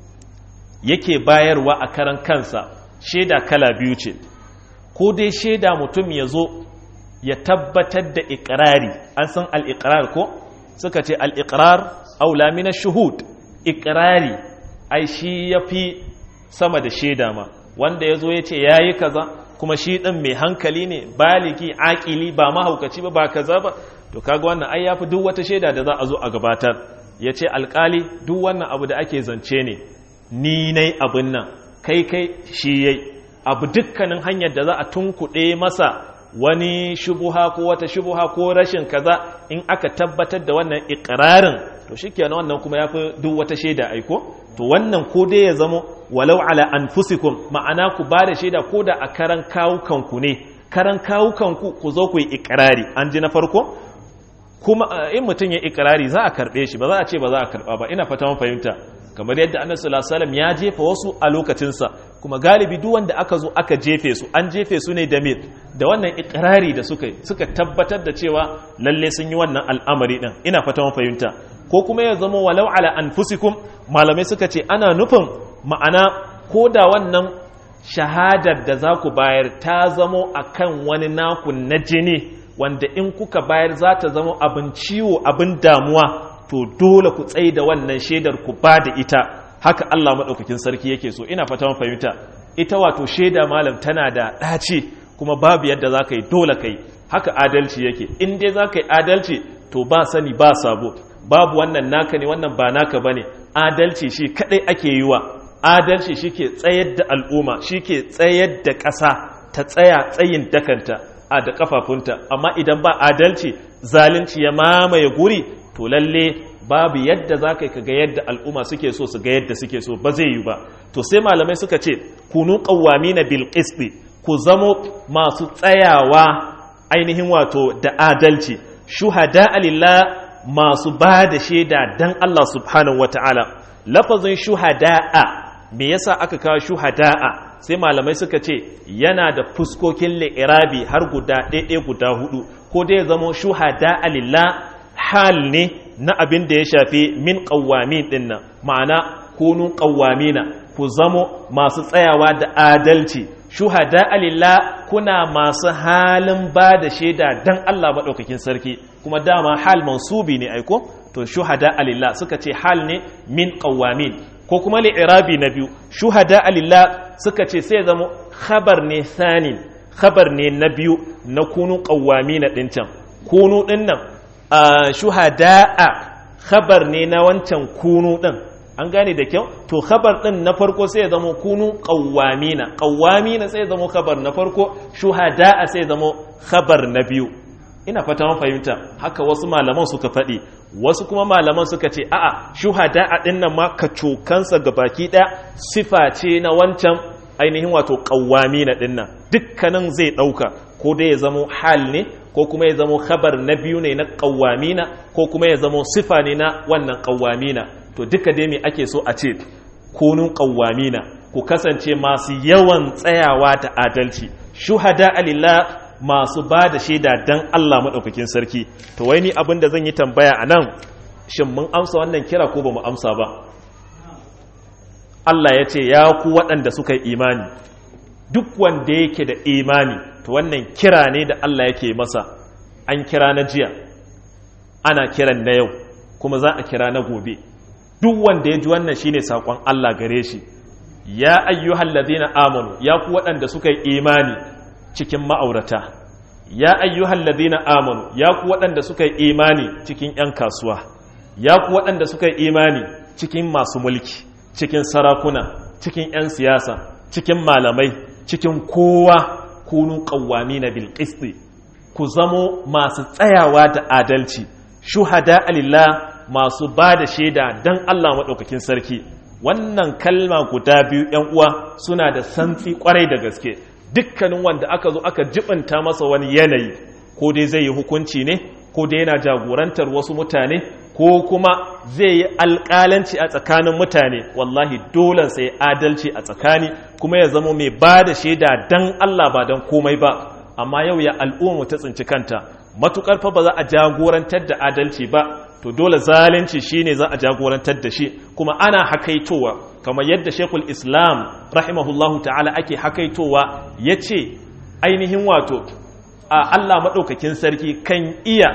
Speaker 1: yake bayarwa a karan kansa shaida kala biyu ce ko dai shaida mutum ya zo ya tabbatar da ikirari an san al'ikirar ko suka ce al'ikirar aula mina shuhud ikirari ai shi ya fi sama da shaida ma wanda ya zo ya ce ya yi kaza kuma shi ɗin mai hankali ne baliki aƙili ba mahaukaci ba ba kaza ba to kaga wannan ai ya fi duk wata shaida da za a zo a gabatar ya ce alƙali duk wannan abu da ake zance ne ni nai abin nan kai kai shi yai abu dukkanin hanyar da za a tunkuɗe masa wani shubuha ko wata shubuha ko rashin kaza in aka tabbatar da wannan ikirarin to shikenan wannan kuma yafi duk wata shaida aiko to wannan ko dai ya zamo walau ala anfusikum ma'ana ku ba da shaida ko da a karan kawukanku ne karan kawukanku ku zo ku yi ikirari an ji na farko kuma in mutum ya ikirari za a karbe shi ba za a ce ba za a karba ba ina fata mun fahimta kamar yadda annabi sallallahu alaihi wasallam ya jefa wasu a lokacinsa kuma galibi duk wanda aka zo aka jefe su an jefe su ne da me da wannan ikrari da suka suka tabbatar da cewa lalle sun yi wannan al'amari din ina fata mun fahimta ko kuma ya zama walau ala anfusikum malamai suka ce ana nufin ma'ana ko da wannan shahadar da za ku bayar ta zamo akan wani naku na jini wanda in kuka bayar za ta zama abin ciwo abin damuwa to dole ku tsaye da wannan shaidar ku ba da ita haka Allah maɗaukakin sarki yake so ina fata mun fahimta ita wato shaida malam tana da ɗaci kuma babu yadda za ka yi dole ka yi haka adalci yake in dai za ka yi adalci to ba sani ba sabo babu wannan naka ne wannan ba naka ba ne adalci shi kaɗai ake yi wa adalci shi ke tsayar da al'umma shi ke tsayar da ƙasa ta tsaya tsayin dakanta a da kafafunta amma idan ba adalci zalunci ya mamaye guri to lalle babu yadda za ka ga yadda al'umma suke so su ga yadda suke so ba zai yi ba to sai malamai suka ce kunu qawwami na bil ku zamo masu tsayawa ainihin wato da adalci shuhada alillah masu ba da shaida dan Allah subhanahu wata'ala lafazin shuhada'a me yasa aka kawo shuhada'a sai malamai suka ce yana da fuskokin li'irabi har guda ɗaiɗai guda hudu ko dai zama shuhada alillah hal ne na abin da ya shafi min ƙawwami ɗin nan ma'ana kunun ƙawwamina ku zamo masu tsayawa da adalci shuhada alillah kuna masu halin ba da shaida dan Allah maɗaukakin sarki kuma dama hal mansubi ne aiko to shuhada alillah suka ce hal ne min ƙawwamin ko kuma li'irabi na biyu shuhada alillah suka ce sai zama khabar ne sanin khabar ne na biyu na kunu ƙawwamina ɗin can kunu ɗin nan shuhada'a khabar ne na wancan kunu din an gane da kyau to khabar din na farko sai ya zama kunu qawwamina qawwamina sai ya zama khabar na farko shuhada'a sai ya zama khabar na biyu ina fata mun fahimta haka wasu malaman suka faɗi wasu kuma malaman suka ce a'a shuhada'a din nan ma ka cokansa baki ɗaya sifa ce na wancan ainihin wato qawwamina din nan dukkanin zai ɗauka ko dai ya zama hal ne ko kuma ya zamo khabar na biyu ne na ƙawamina ko kuma ya zamo sifa ne na wannan ƙawamina to duka dai me ake so a ce kunun ƙawamina ku kasance masu yawan tsayawa da adalci shuhada alillah masu ba da shaida dan Allah maɗaukakin sarki to wai ni abin da zan yi tambaya a nan shin mun amsa wannan kira ko ba mu amsa ba Allah ya ce ya ku waɗanda suka yi imani duk wanda yake da imani to wannan kira ne da Allah yake masa an kira na jiya ana kiran na yau kuma za a kira na gobe duk wanda ya ji wannan shine sakon Allah gare shi ya ayyuhal ladina amanu ya ku waɗanda suka yi imani cikin ma'aurata ya ayyuhal ladina amanu ya ku waɗanda suka yi imani cikin 'yan kasuwa ya ku waɗanda suka yi imani cikin masu mulki cikin sarakuna cikin 'yan siyasa cikin malamai cikin kowa kunu ƙawwami na bilƙisti ku zamo masu tsayawa da adalci shuhada alillah masu ba da shaida don Allah maɗaukakin sarki wannan kalma guda biyu ‘yan uwa suna da santsi kwarai da gaske dukkanin wanda aka zo aka jibanta masa wani yanayi ko dai zai yi hukunci ne ko dai yana jagorantar wasu mutane ko kuma zai yi alƙalanci a tsakanin mutane wallahi dole sai adalci a tsakani kuma ya zama mai ba da shaida don Allah ba don komai ba amma yau ya al'umma ta tsinci kanta matukar fa ba za a jagorantar da adalci ba to dole zalunci shine za a jagorantar da shi kuma ana hakaitowa kamar yadda Sheikhul Islam rahimahullahu ta'ala ake hakaitowa yace ainihin wato a Allah madaukakin sarki kan iya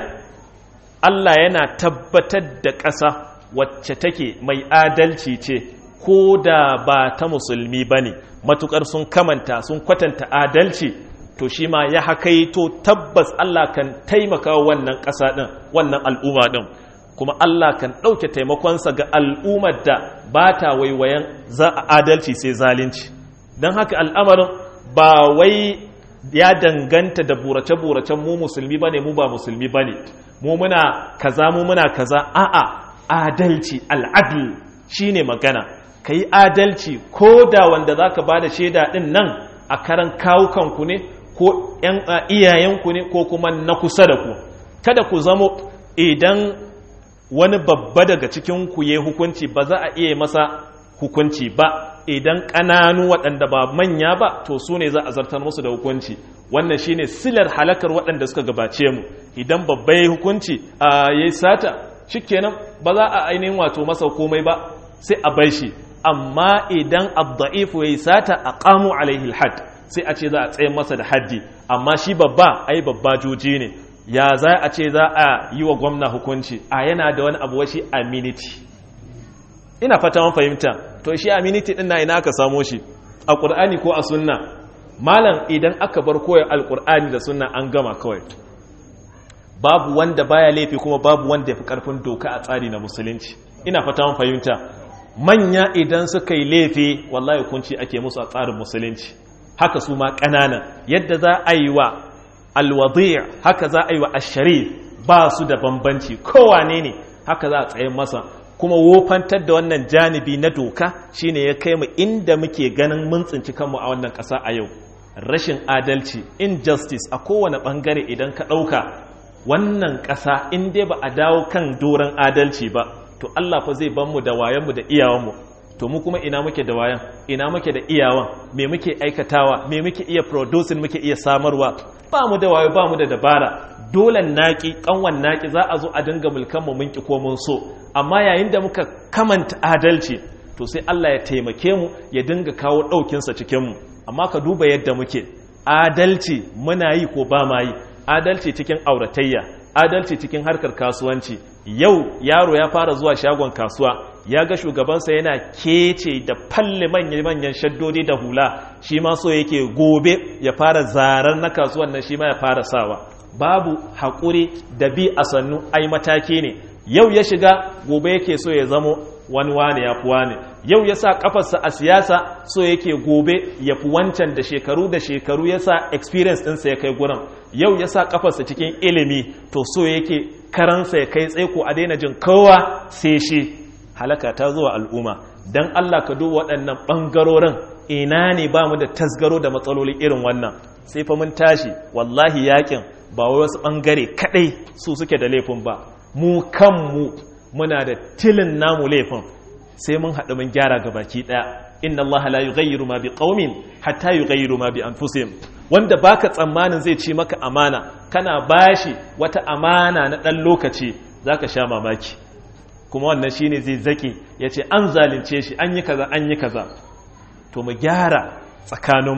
Speaker 1: Allah yana tabbatar da ƙasa wacce take mai adalci ce ko da ba ta musulmi bane matukar sun kamanta sun kwatanta adalci to shi ma ya hakaito tabbas Allah kan taimaka wannan ƙasa ɗin wannan al'umma ɗin kuma Allah kan ɗauke taimakonsa ga al'ummar da ba ta waiwayen za a adalci sai zalunci don haka al'amarin ba wai ya danganta da burace-buracen mu musulmi ba ne mu ba musulmi ba ne mu muna kaza mu muna kaza a'a adalci al'adl shi ne magana ka yi adalci ko da wanda za ka ba da shaida ɗin nan a karan kawukanku ne ko iyayenku ne ko kuma na kusa da ku kada ku zamo idan wani babba daga cikinku ya hukunci ba za a iya masa hukunci ba idan ƙananu waɗanda ba manya ba to su ne za a zartar musu da hukunci wannan shine silar halakar waɗanda suka gabace mu idan babba ya hukunci a ya sata shikenan ba za a ainihin wato masa komai ba sai a bai shi amma idan abda'ifu ya sata a ƙamu alaihi had sai a ce za a tsaye masa da haddi amma shi babba ai babba juji ne ya za a ce za a yi wa gwamna hukunci a yana da wani abu washi aminiti ina fata man fahimta to shi aminiti din na ina aka samo shi a ƙur'ani ko a sunna malam idan aka bar koyar alƙur'ani da sunna an gama kawai babu wanda baya laifi kuma babu wanda ya fi ƙarfin doka a tsari na musulunci ina fata man fahimta manya idan suka yi laifi wallahi hukunci ake musu a tsarin musulunci haka su ma ƙanana yadda za a yi wa alwadi' haka za a yi wa asharif ba su da bambanci kowane ne haka za a tsaye masa kuma wofantar da wannan janibi na doka shine ya kai mu inda muke ganin mun tsinci kanmu a wannan ƙasa a yau rashin adalci injustice a kowane ɓangare idan ka ɗauka wannan ƙasa in dai ba a dawo kan doron adalci ba to Allah fa zai ban mu da wayanmu da iyawanmu to mu kuma ina muke da wayan ina muke da iyawan me muke aikatawa me muke iya producing muke iya samarwa ba mu da wayo ba mu da dabara dole naki kanwan naki za a zo a dinga mulkan mu mun ki ko mun so amma yayin da muka kamanta adalci to sai Allah ya taimake mu ya dinga kawo daukin sa cikin mu amma ka duba yadda muke adalci muna yi ko ba ma yi adalci cikin auratayya adalci cikin harkar kasuwanci yau yaro ya fara zuwa shagon kasuwa ya ga shugabansa yana kece da falle manyan shaddodi da hula shi ma so yake gobe ya fara zarar na kasuwan nan shi ma ya fara sawa babu haƙuri da bi a sannu ai mataki ne yau ya shiga gobe yake so ya zamo wani wane ya fi wane yau ya sa kafarsa a siyasa so yake gobe ya fi wancan da shekaru da shekaru ya sa experience ɗinsa ya kai gurin yau ya sa kafarsa cikin ilimi to so yake karansa ya kai tsaiko a daina jin kowa sai shi halaka ta zuwa al'umma don Allah ka duba waɗannan ɓangarorin ina ne ba mu da tasgaro da matsaloli irin wannan sai fa mun tashi wallahi yakin ba wai wasu ɓangare kaɗai su suke da laifin ba mu kanmu muna da tilin namu laifin sai mun haɗu mun gyara ga baki ɗaya inna Allah la yughayyiru ma biqaumin hatta yughayyiru ma bi anfusihim wanda baka tsammanin zai ci maka amana kana bashi wata amana na ɗan lokaci zaka sha mamaki kuma wannan shine zai zaki yace an zalunce shi an yi kaza an yi kaza to mu gyara tsakaninmu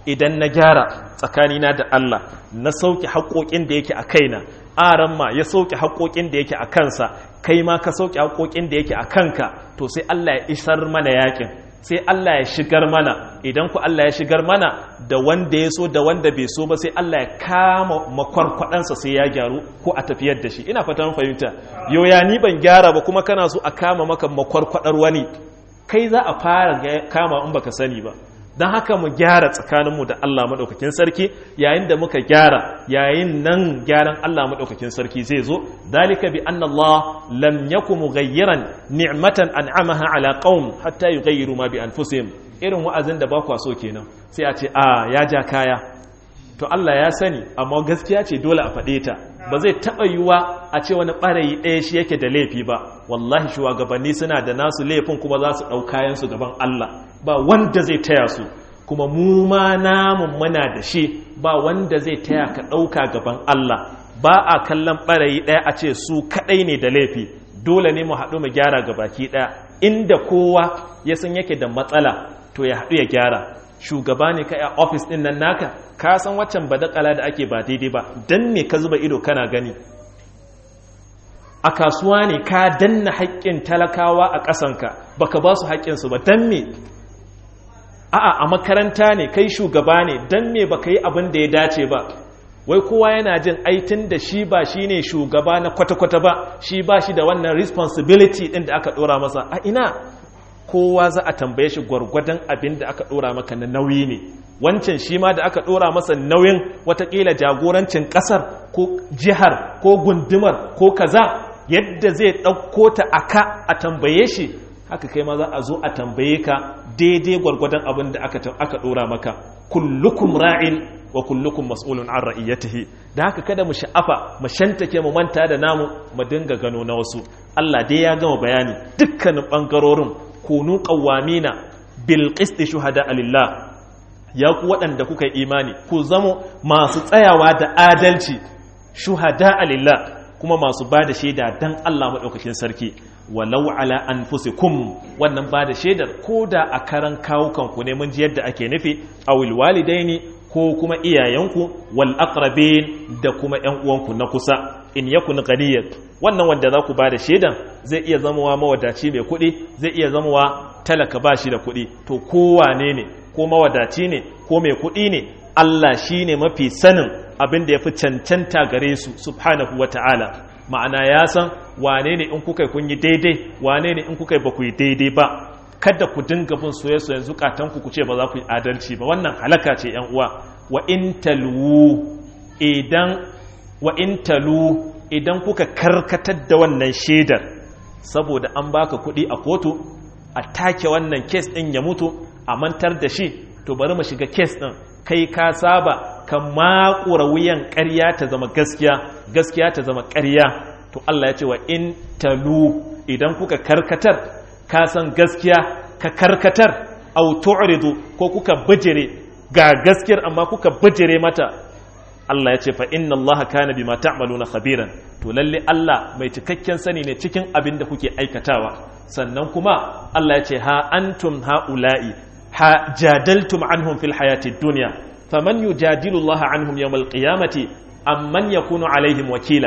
Speaker 1: idan na gyara tsakanina da Allah na sauke haƙoƙin da yake a kaina aran ma ya sauke haƙoƙin da yake a kansa kai ma ka sauke haƙoƙin da yake a kanka to sai Allah ya isar mana yakin sai Allah ya shigar mana idan ku Allah ya shigar mana da wanda ya so da wanda bai so ba sai Allah ya kama makwarkwadansa sai ya gyaru ko a tafiyar da shi ina fatan fahimta yoya ni ban gyara ba kuma kana so a kama maka makwarkwadar wani kai za a fara kama in baka sani ba don haka mu gyara tsakaninmu da Allah maɗaukakin sarki yayin da muka gyara yayin nan gyaran Allah maɗaukakin sarki zai zo dalika bi anna Allah lam yaku mughayyiran ni'matan an'amaha ala qaum hatta yughayyiru ma bi anfusihim irin wa'azin da ba kwa so kenan sai a ce a ya ja kaya to Allah ya sani amma gaskiya ce dole a faɗe ta ba zai taɓa yiwuwa a ce wani ɓarayi ɗaya shi yake da laifi ba wallahi shugabanni suna da nasu laifin kuma za su ɗau kayansu gaban Allah ba wanda zai taya su kuma mu ma namun muna da shi ba wanda zai taya ka ɗauka gaban Allah ba a kallon ɓarayi ɗaya a ce su kaɗai ne da laifi dole ne mu haɗu mu gyara ga baki ɗaya inda kowa ya san yake da matsala to ya haɗu ya gyara shugaba ne ka a ofis ɗin nan naka ka san waccan badakala da ake ba daidai ba dan me ka zuba ido kana gani a kasuwa ne ka danna haƙƙin talakawa a ƙasanka baka ba su haƙƙinsu ba dan me a'a a makaranta ne kai shugaba ne dan me baka yi abin da ya dace ba wai kowa yana jin aitin da shi ba shi ne shugaba na kwata-kwata ba shi ba shi da wannan responsibility ɗin da aka ɗora masa a ina kowa za a tambaye shi gwargwadon abin da aka ɗora maka na nauyi ne wancan shi ma da aka ɗora masa nauyin watakila jagorancin ƙasar ko jihar ko gundumar ko kaza yadda zai ɗauko ta aka a tambaye shi haka kai ma za a zo a tambaye ka daidai gwargwadon abin da aka ɗora maka kullukum ra'in wa kullukum mas'ulun an ra'iyatihi da haka kada mu sha'afa mu shantake mu manta da namu mu dinga gano na wasu Allah dai ya gama bayani dukkanin bangarorin kunu qawwamina bil qist shuhada lillah ya ku waɗanda kuka yi imani ku zamo masu tsayawa da adalci shuhada lillah kuma masu ba da shaida dan Allah madaukakin sarki walau ala anfusikum wannan ba da shaidar ko da a karan kawukanku ne mun ji yadda ake nufi awil walidaini ko kuma iyayenku wal aqrabin da kuma ƴan uwanku na kusa in yakun ghaniyat wannan wanda za ku ba da shaidan zai iya zamowa mawadaci mai kuɗi zai iya zamowa talaka ba shi da kuɗi to kowane ne ko mawadaci ne ko mai kuɗi ne Allah shi ne mafi sanin abin da ya fi cancanta gare su subhanahu wa ta'ala ma'ana ya san wane ne in kuka kun yi daidai wane ne in kuka ba ku yi daidai ba kada ku dinga bin soye-soyen zukatanku ku ce ba za ku yi adalci ba wannan halaka ce yan uwa wa in talu idan wa in talu idan kuka karkatar da wannan shaidar saboda an baka kuɗi a kotu a take wannan kes ɗin ya mutu a mantar da shi to bari mu shiga kes ɗin kai ka saba ka makura wuyan ƙarya ta zama gaskiya gaskiya ta zama ƙarya to Allah ya ce wa in talu idan kuka karkatar ka san gaskiya ka karkatar au tu'ridu ko kuka bijire ga gaskiyar amma kuka bijire mata Allah ya ce fa inna Allah kana bima ta'maluna khabiran to lalle Allah mai cikakken sani ne cikin abin da kuke aikatawa sannan kuma Allah ya ce ha antum haula'i ha jadaltum anhum fil hayati dunya faman yujadilu Allah anhum yawmal qiyamati amman yakunu alaihim wakila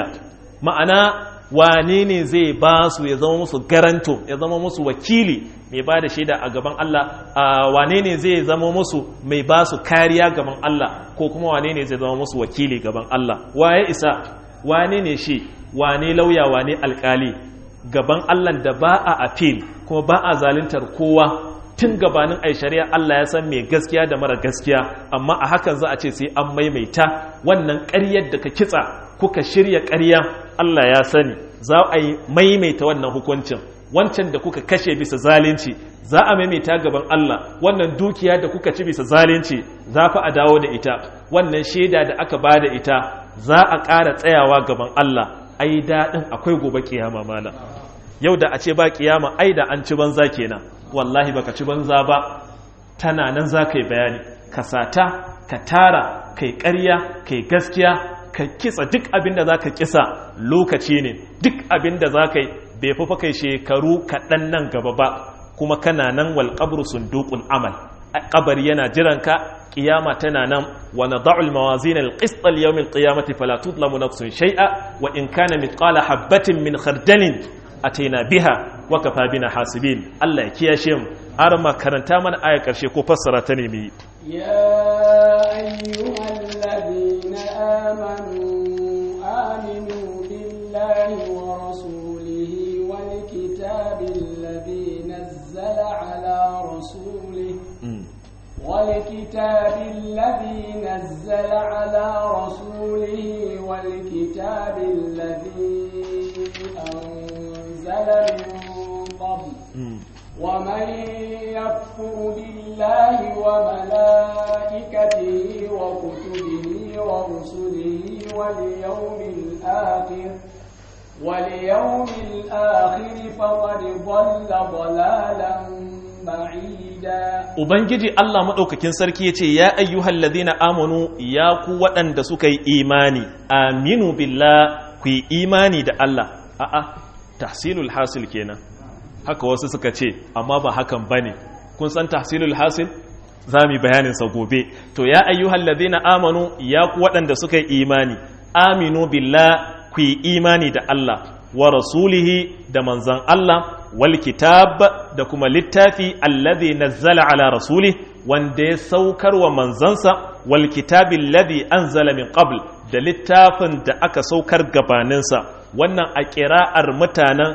Speaker 1: ma'ana wane ne zai ba su ya zama musu garanto ya zama musu wakili mai ba da shaida a gaban Allah wane ne zai zama musu mai ba su kariya gaban Allah ko kuma wane ne zai zama musu wakili gaban Allah waye isa wane ne shi wane lauya wane alkali gaban Allah da ba a appeal kuma ba a zaluntar kowa tun gabanin ai shari'a Allah ya san mai gaskiya da mara gaskiya amma a hakan za a ce sai an maimaita wannan ƙaryar da ka kitsa kuka shirya ƙarya Allah ya sani za a yi maimaita wannan hukuncin wancan da kuka kashe bisa zalunci za a maimaita gaban Allah wannan dukiya da kuka ci bisa zalunci za fa a dawo da ita wannan shaida da aka ba da ita za a ƙara tsayawa gaban Allah ai daɗin akwai gobe kiyama mana yau da a ce ba kiyama ai da an ci banza kenan wallahi baka ci banza ba tana nan za ka yi bayani ka sata ka tara kai ƙarya kai gaskiya ka kitsa duk abin da za ka kisa lokaci ne duk abin da za ka yi bai fi kai shekaru kaɗan nan gaba ba kuma kana nan walƙabru sundukun amal kabari yana jiranka kiyama tana nan wa nad'u al-mawazin al-qist al-yawm al-qiyamati fala tudlamu nafsun shay'a wa in kana mithqala habatin min khardalin ataina biha wa kafa bina hasibin Allah ya kiyashe mu har ma karanta mana ayar karshe ko fassara ta ne mu yi
Speaker 2: يا أيها الذين آمنوا آمنوا بالله ورسوله والكتاب الذي نزل على رسوله والكتاب الذي نزل على رسوله والكتاب الذي أنزل من قبل ومن يكفر بالله وملائكته وكتبه ورسله واليوم الآخر واليوم الآخر فقد ضل ضلالا بعيدا
Speaker 1: Ubangiji Allah maɗaukakin sarki ya ce, Ya ayyuhal ladina amanu ya ku waɗanda suka yi imani, aminu billah ku yi imani da Allah. A'a, tahsilul hasil kenan. Haka wasu suka ce, amma ba hakan ba ne. Kun san tahsilul hasil? Za mu yi bayaninsa gobe. To, ya ayyuhal ladina amanu ya ku waɗanda suka yi imani, aminu billah ku yi imani da Allah, wa rasulihi da manzan Allah, wal kitab da kuma littafi alladhi nazzala ala rasuli wanda ya saukar wa manzansa wal kitabi alladhi anzala min qabl da littafin da aka saukar gabaninsa wannan a ƙira'ar mutanen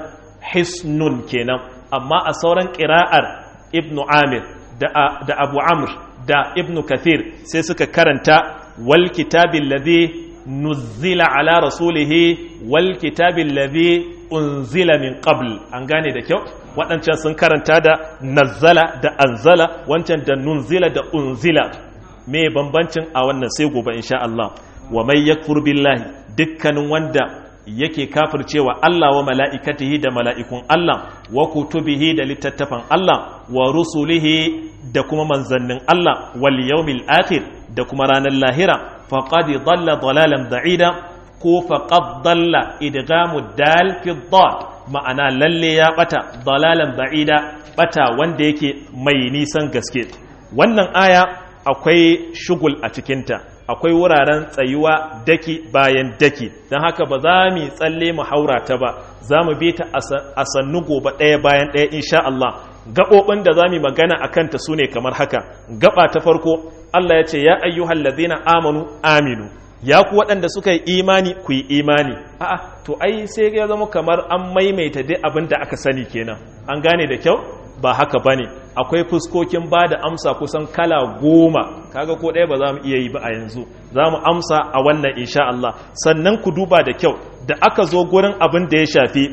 Speaker 1: hisnun kenan amma a sauran ƙira'ar ibnu amir da, da abu amr da ibnu kathir sai suka karanta wal kitabi alladhi nuzzila ala rasulihi wal kitabi alladhi unzila min qabl an gane da kyau waɗancan sun karanta da nazzala da anzala wancan da nunzila da unzila me bambancin a wannan sai gobe insha Allah wa may yakfur billahi dukkanin wanda yake kafircewa Allah wa mala'ikatihi da mala'ikun Allah wa kutubihi da littattafan Allah wa rusulihi da kuma manzannin Allah wal yawmil akhir da kuma ranar lahira faqad dalla dalalan da'ida ko faqad dalla idgamu dal fi dad ma'ana lalle ya bata dalalan ba'ida bata wanda yake mai nisan gaske wannan aya akwai shugul a cikinta akwai wuraren tsayuwa daki bayan daki don haka ba za mu tsalle mu haura ta ba za mu bi ta a sannu gobe ɗaya bayan ɗaya insha Allah gaɓoɓin da za mu magana a kanta su ne kamar haka gaba ta farko Allah ya ce ya ayyuhal ladina amanu aminu ya ku waɗanda suka yi imani ku yi imani a'a to ai sai ya zama kamar an maimaita dai abin da aka sani kenan an gane da kyau ba haka bane akwai fuskokin ba da amsa kusan kala goma kaga ko ɗaya ba za mu iya yi ba a yanzu za mu amsa a wannan insha Allah sannan ku duba da kyau da aka zo gurin abin da ya shafi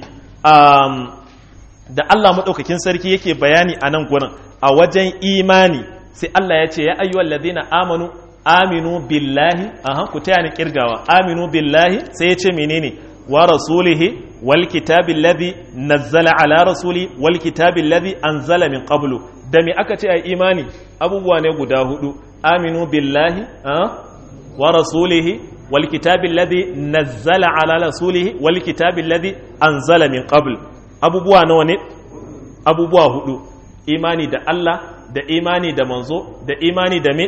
Speaker 1: da Allah maɗaukakin sarki yake bayani a nan gurin a wajen imani sai Allah ya ce ya ayyuhal ladina amanu aminu billahi aha ku taya ni kirgawa aminu billahi sai ya ce menene wa rasulihi wal kitabi alladhi nazzala ala rasuli wal kitabi alladhi anzala min qablu da me aka ce ai imani abubuwa ne guda hudu aminu billahi wa rasulihi wal kitabi alladhi nazzala ala rasulihi wal kitabi alladhi anzala min qabl abubuwa nawa ne abubuwa hudu imani da Allah da imani da manzo da imani da me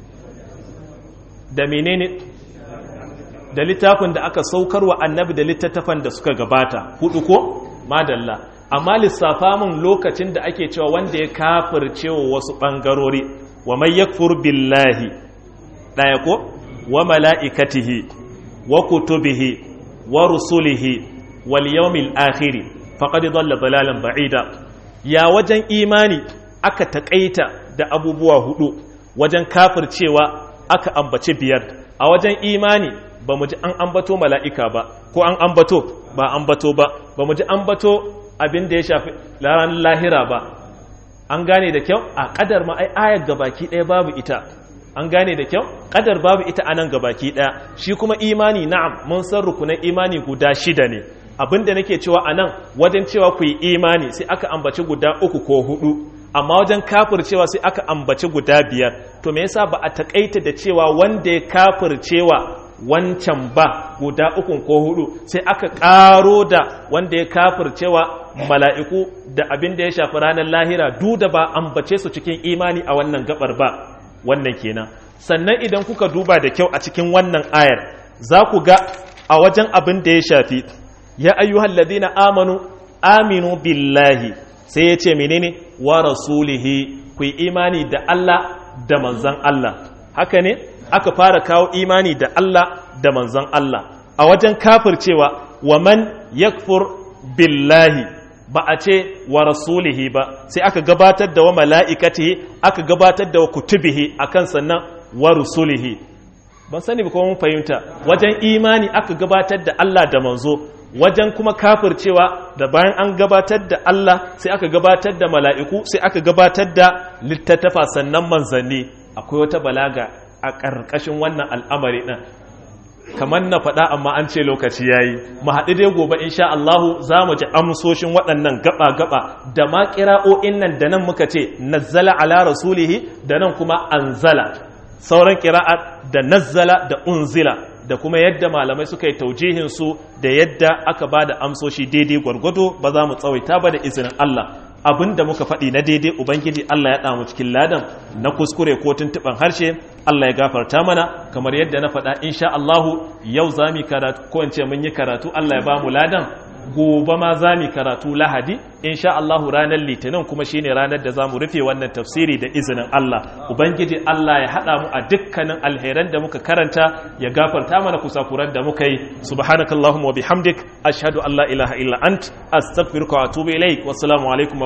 Speaker 1: da menene da littafin da aka saukar wa annabi da littattafan da suka gabata hudu ko madalla amma lissafa mun lokacin da ake cewa wanda ya kafirce wa wasu bangarori wa mai yakfur billahi daya ko wa mala'ikatihi wa kutubihi wa rusulihi wal yawmil akhir faqad dhalla dalalan ba'ida ya wajen imani aka takaita da abubuwa hudu wajen kafircewa aka ambace biyar a wajen imani ba mu ji an ambato mala'ika ba ko an ambato ba ambato ba ba mu ji ambato abin da ya shafi ranar lahira ba an gane da kyau a kadar ma ai ayar gabaki ɗaya babu ita an gane da kyau kadar babu ita a nan gabaki ɗaya shi kuma imani na'am mun san rukunan imani guda shida ne abin da nake cewa a nan wajen cewa ku yi imani sai aka ambaci guda uku ko hudu amma wajen kafircewa sai aka ambaci guda biyar to me yasa ba a takaita da cewa wanda ya kafircewa wancan ba guda ukun ko hudu sai aka ƙaro da wanda ya kafircewa mala'iku da abin da ya shafi ranar lahira duk da ba ambace su cikin imani a wannan gabar ba wannan kenan sannan idan kuka duba da kyau a cikin wannan ayar za ku ga a wajen abin da ya shafi ya ayyuhal ladina amanu aminu billahi sai ya ce menene wa rasulihi ku yi imani da Allah da manzan Allah haka ne aka fara kawo imani da Allah da manzan Allah a wajen kafircewa wa man yakfur billahi ba a ce wa rasulihi ba sai aka gabatar da wa mala'ikatihi aka gabatar da wa kutubihi akan sannan wa rusulihi ban sani ba kuma mun fahimta wajen imani aka gabatar da Allah da manzo wajen kuma kafircewa da bayan an gabatar da Allah sai aka gabatar da mala'iku sai aka gabatar da littattafa sannan manzanni akwai wata balaga a ƙarƙashin wannan al'amari ɗin kamar na faɗa amma an ce lokaci ya yi mu haɗu dai gobe insha Allahu za mu ji amsoshin waɗannan gaba-gaba da ma ƙira'o'in nan da nan muka ce nazzala ala rasulihi da nan kuma anzala sauran ƙira'a da nazzala da unzila da kuma yadda malamai suka yi taujihin su da yadda aka ba da amsoshi daidai gwargwado ba za mu tsawaita ba da izinin Allah abin da muka faɗi na daidai ubangiji Allah ya ɗamu cikin ladan na kuskure ko tuntuɓen harshe Allah ya gafarta mana kamar yadda na faɗa insha Allahu yau za mu karatu ko in ce mun yi karatu Allah ya ba mu ladan gobe ma za mu karatu lahadi insha Allahu ranar litinin kuma shine ranar da za mu rufe wannan tafsiri da izinin Allah ubangiji Allah ya haɗa mu a dukkanin alheran da muka karanta ya gafarta mana kusakuran da muka yi subhanakallahumma wa bihamdik ashhadu an la ilaha illa ant astaghfiruka wa atubu ilaik wassalamu alaikum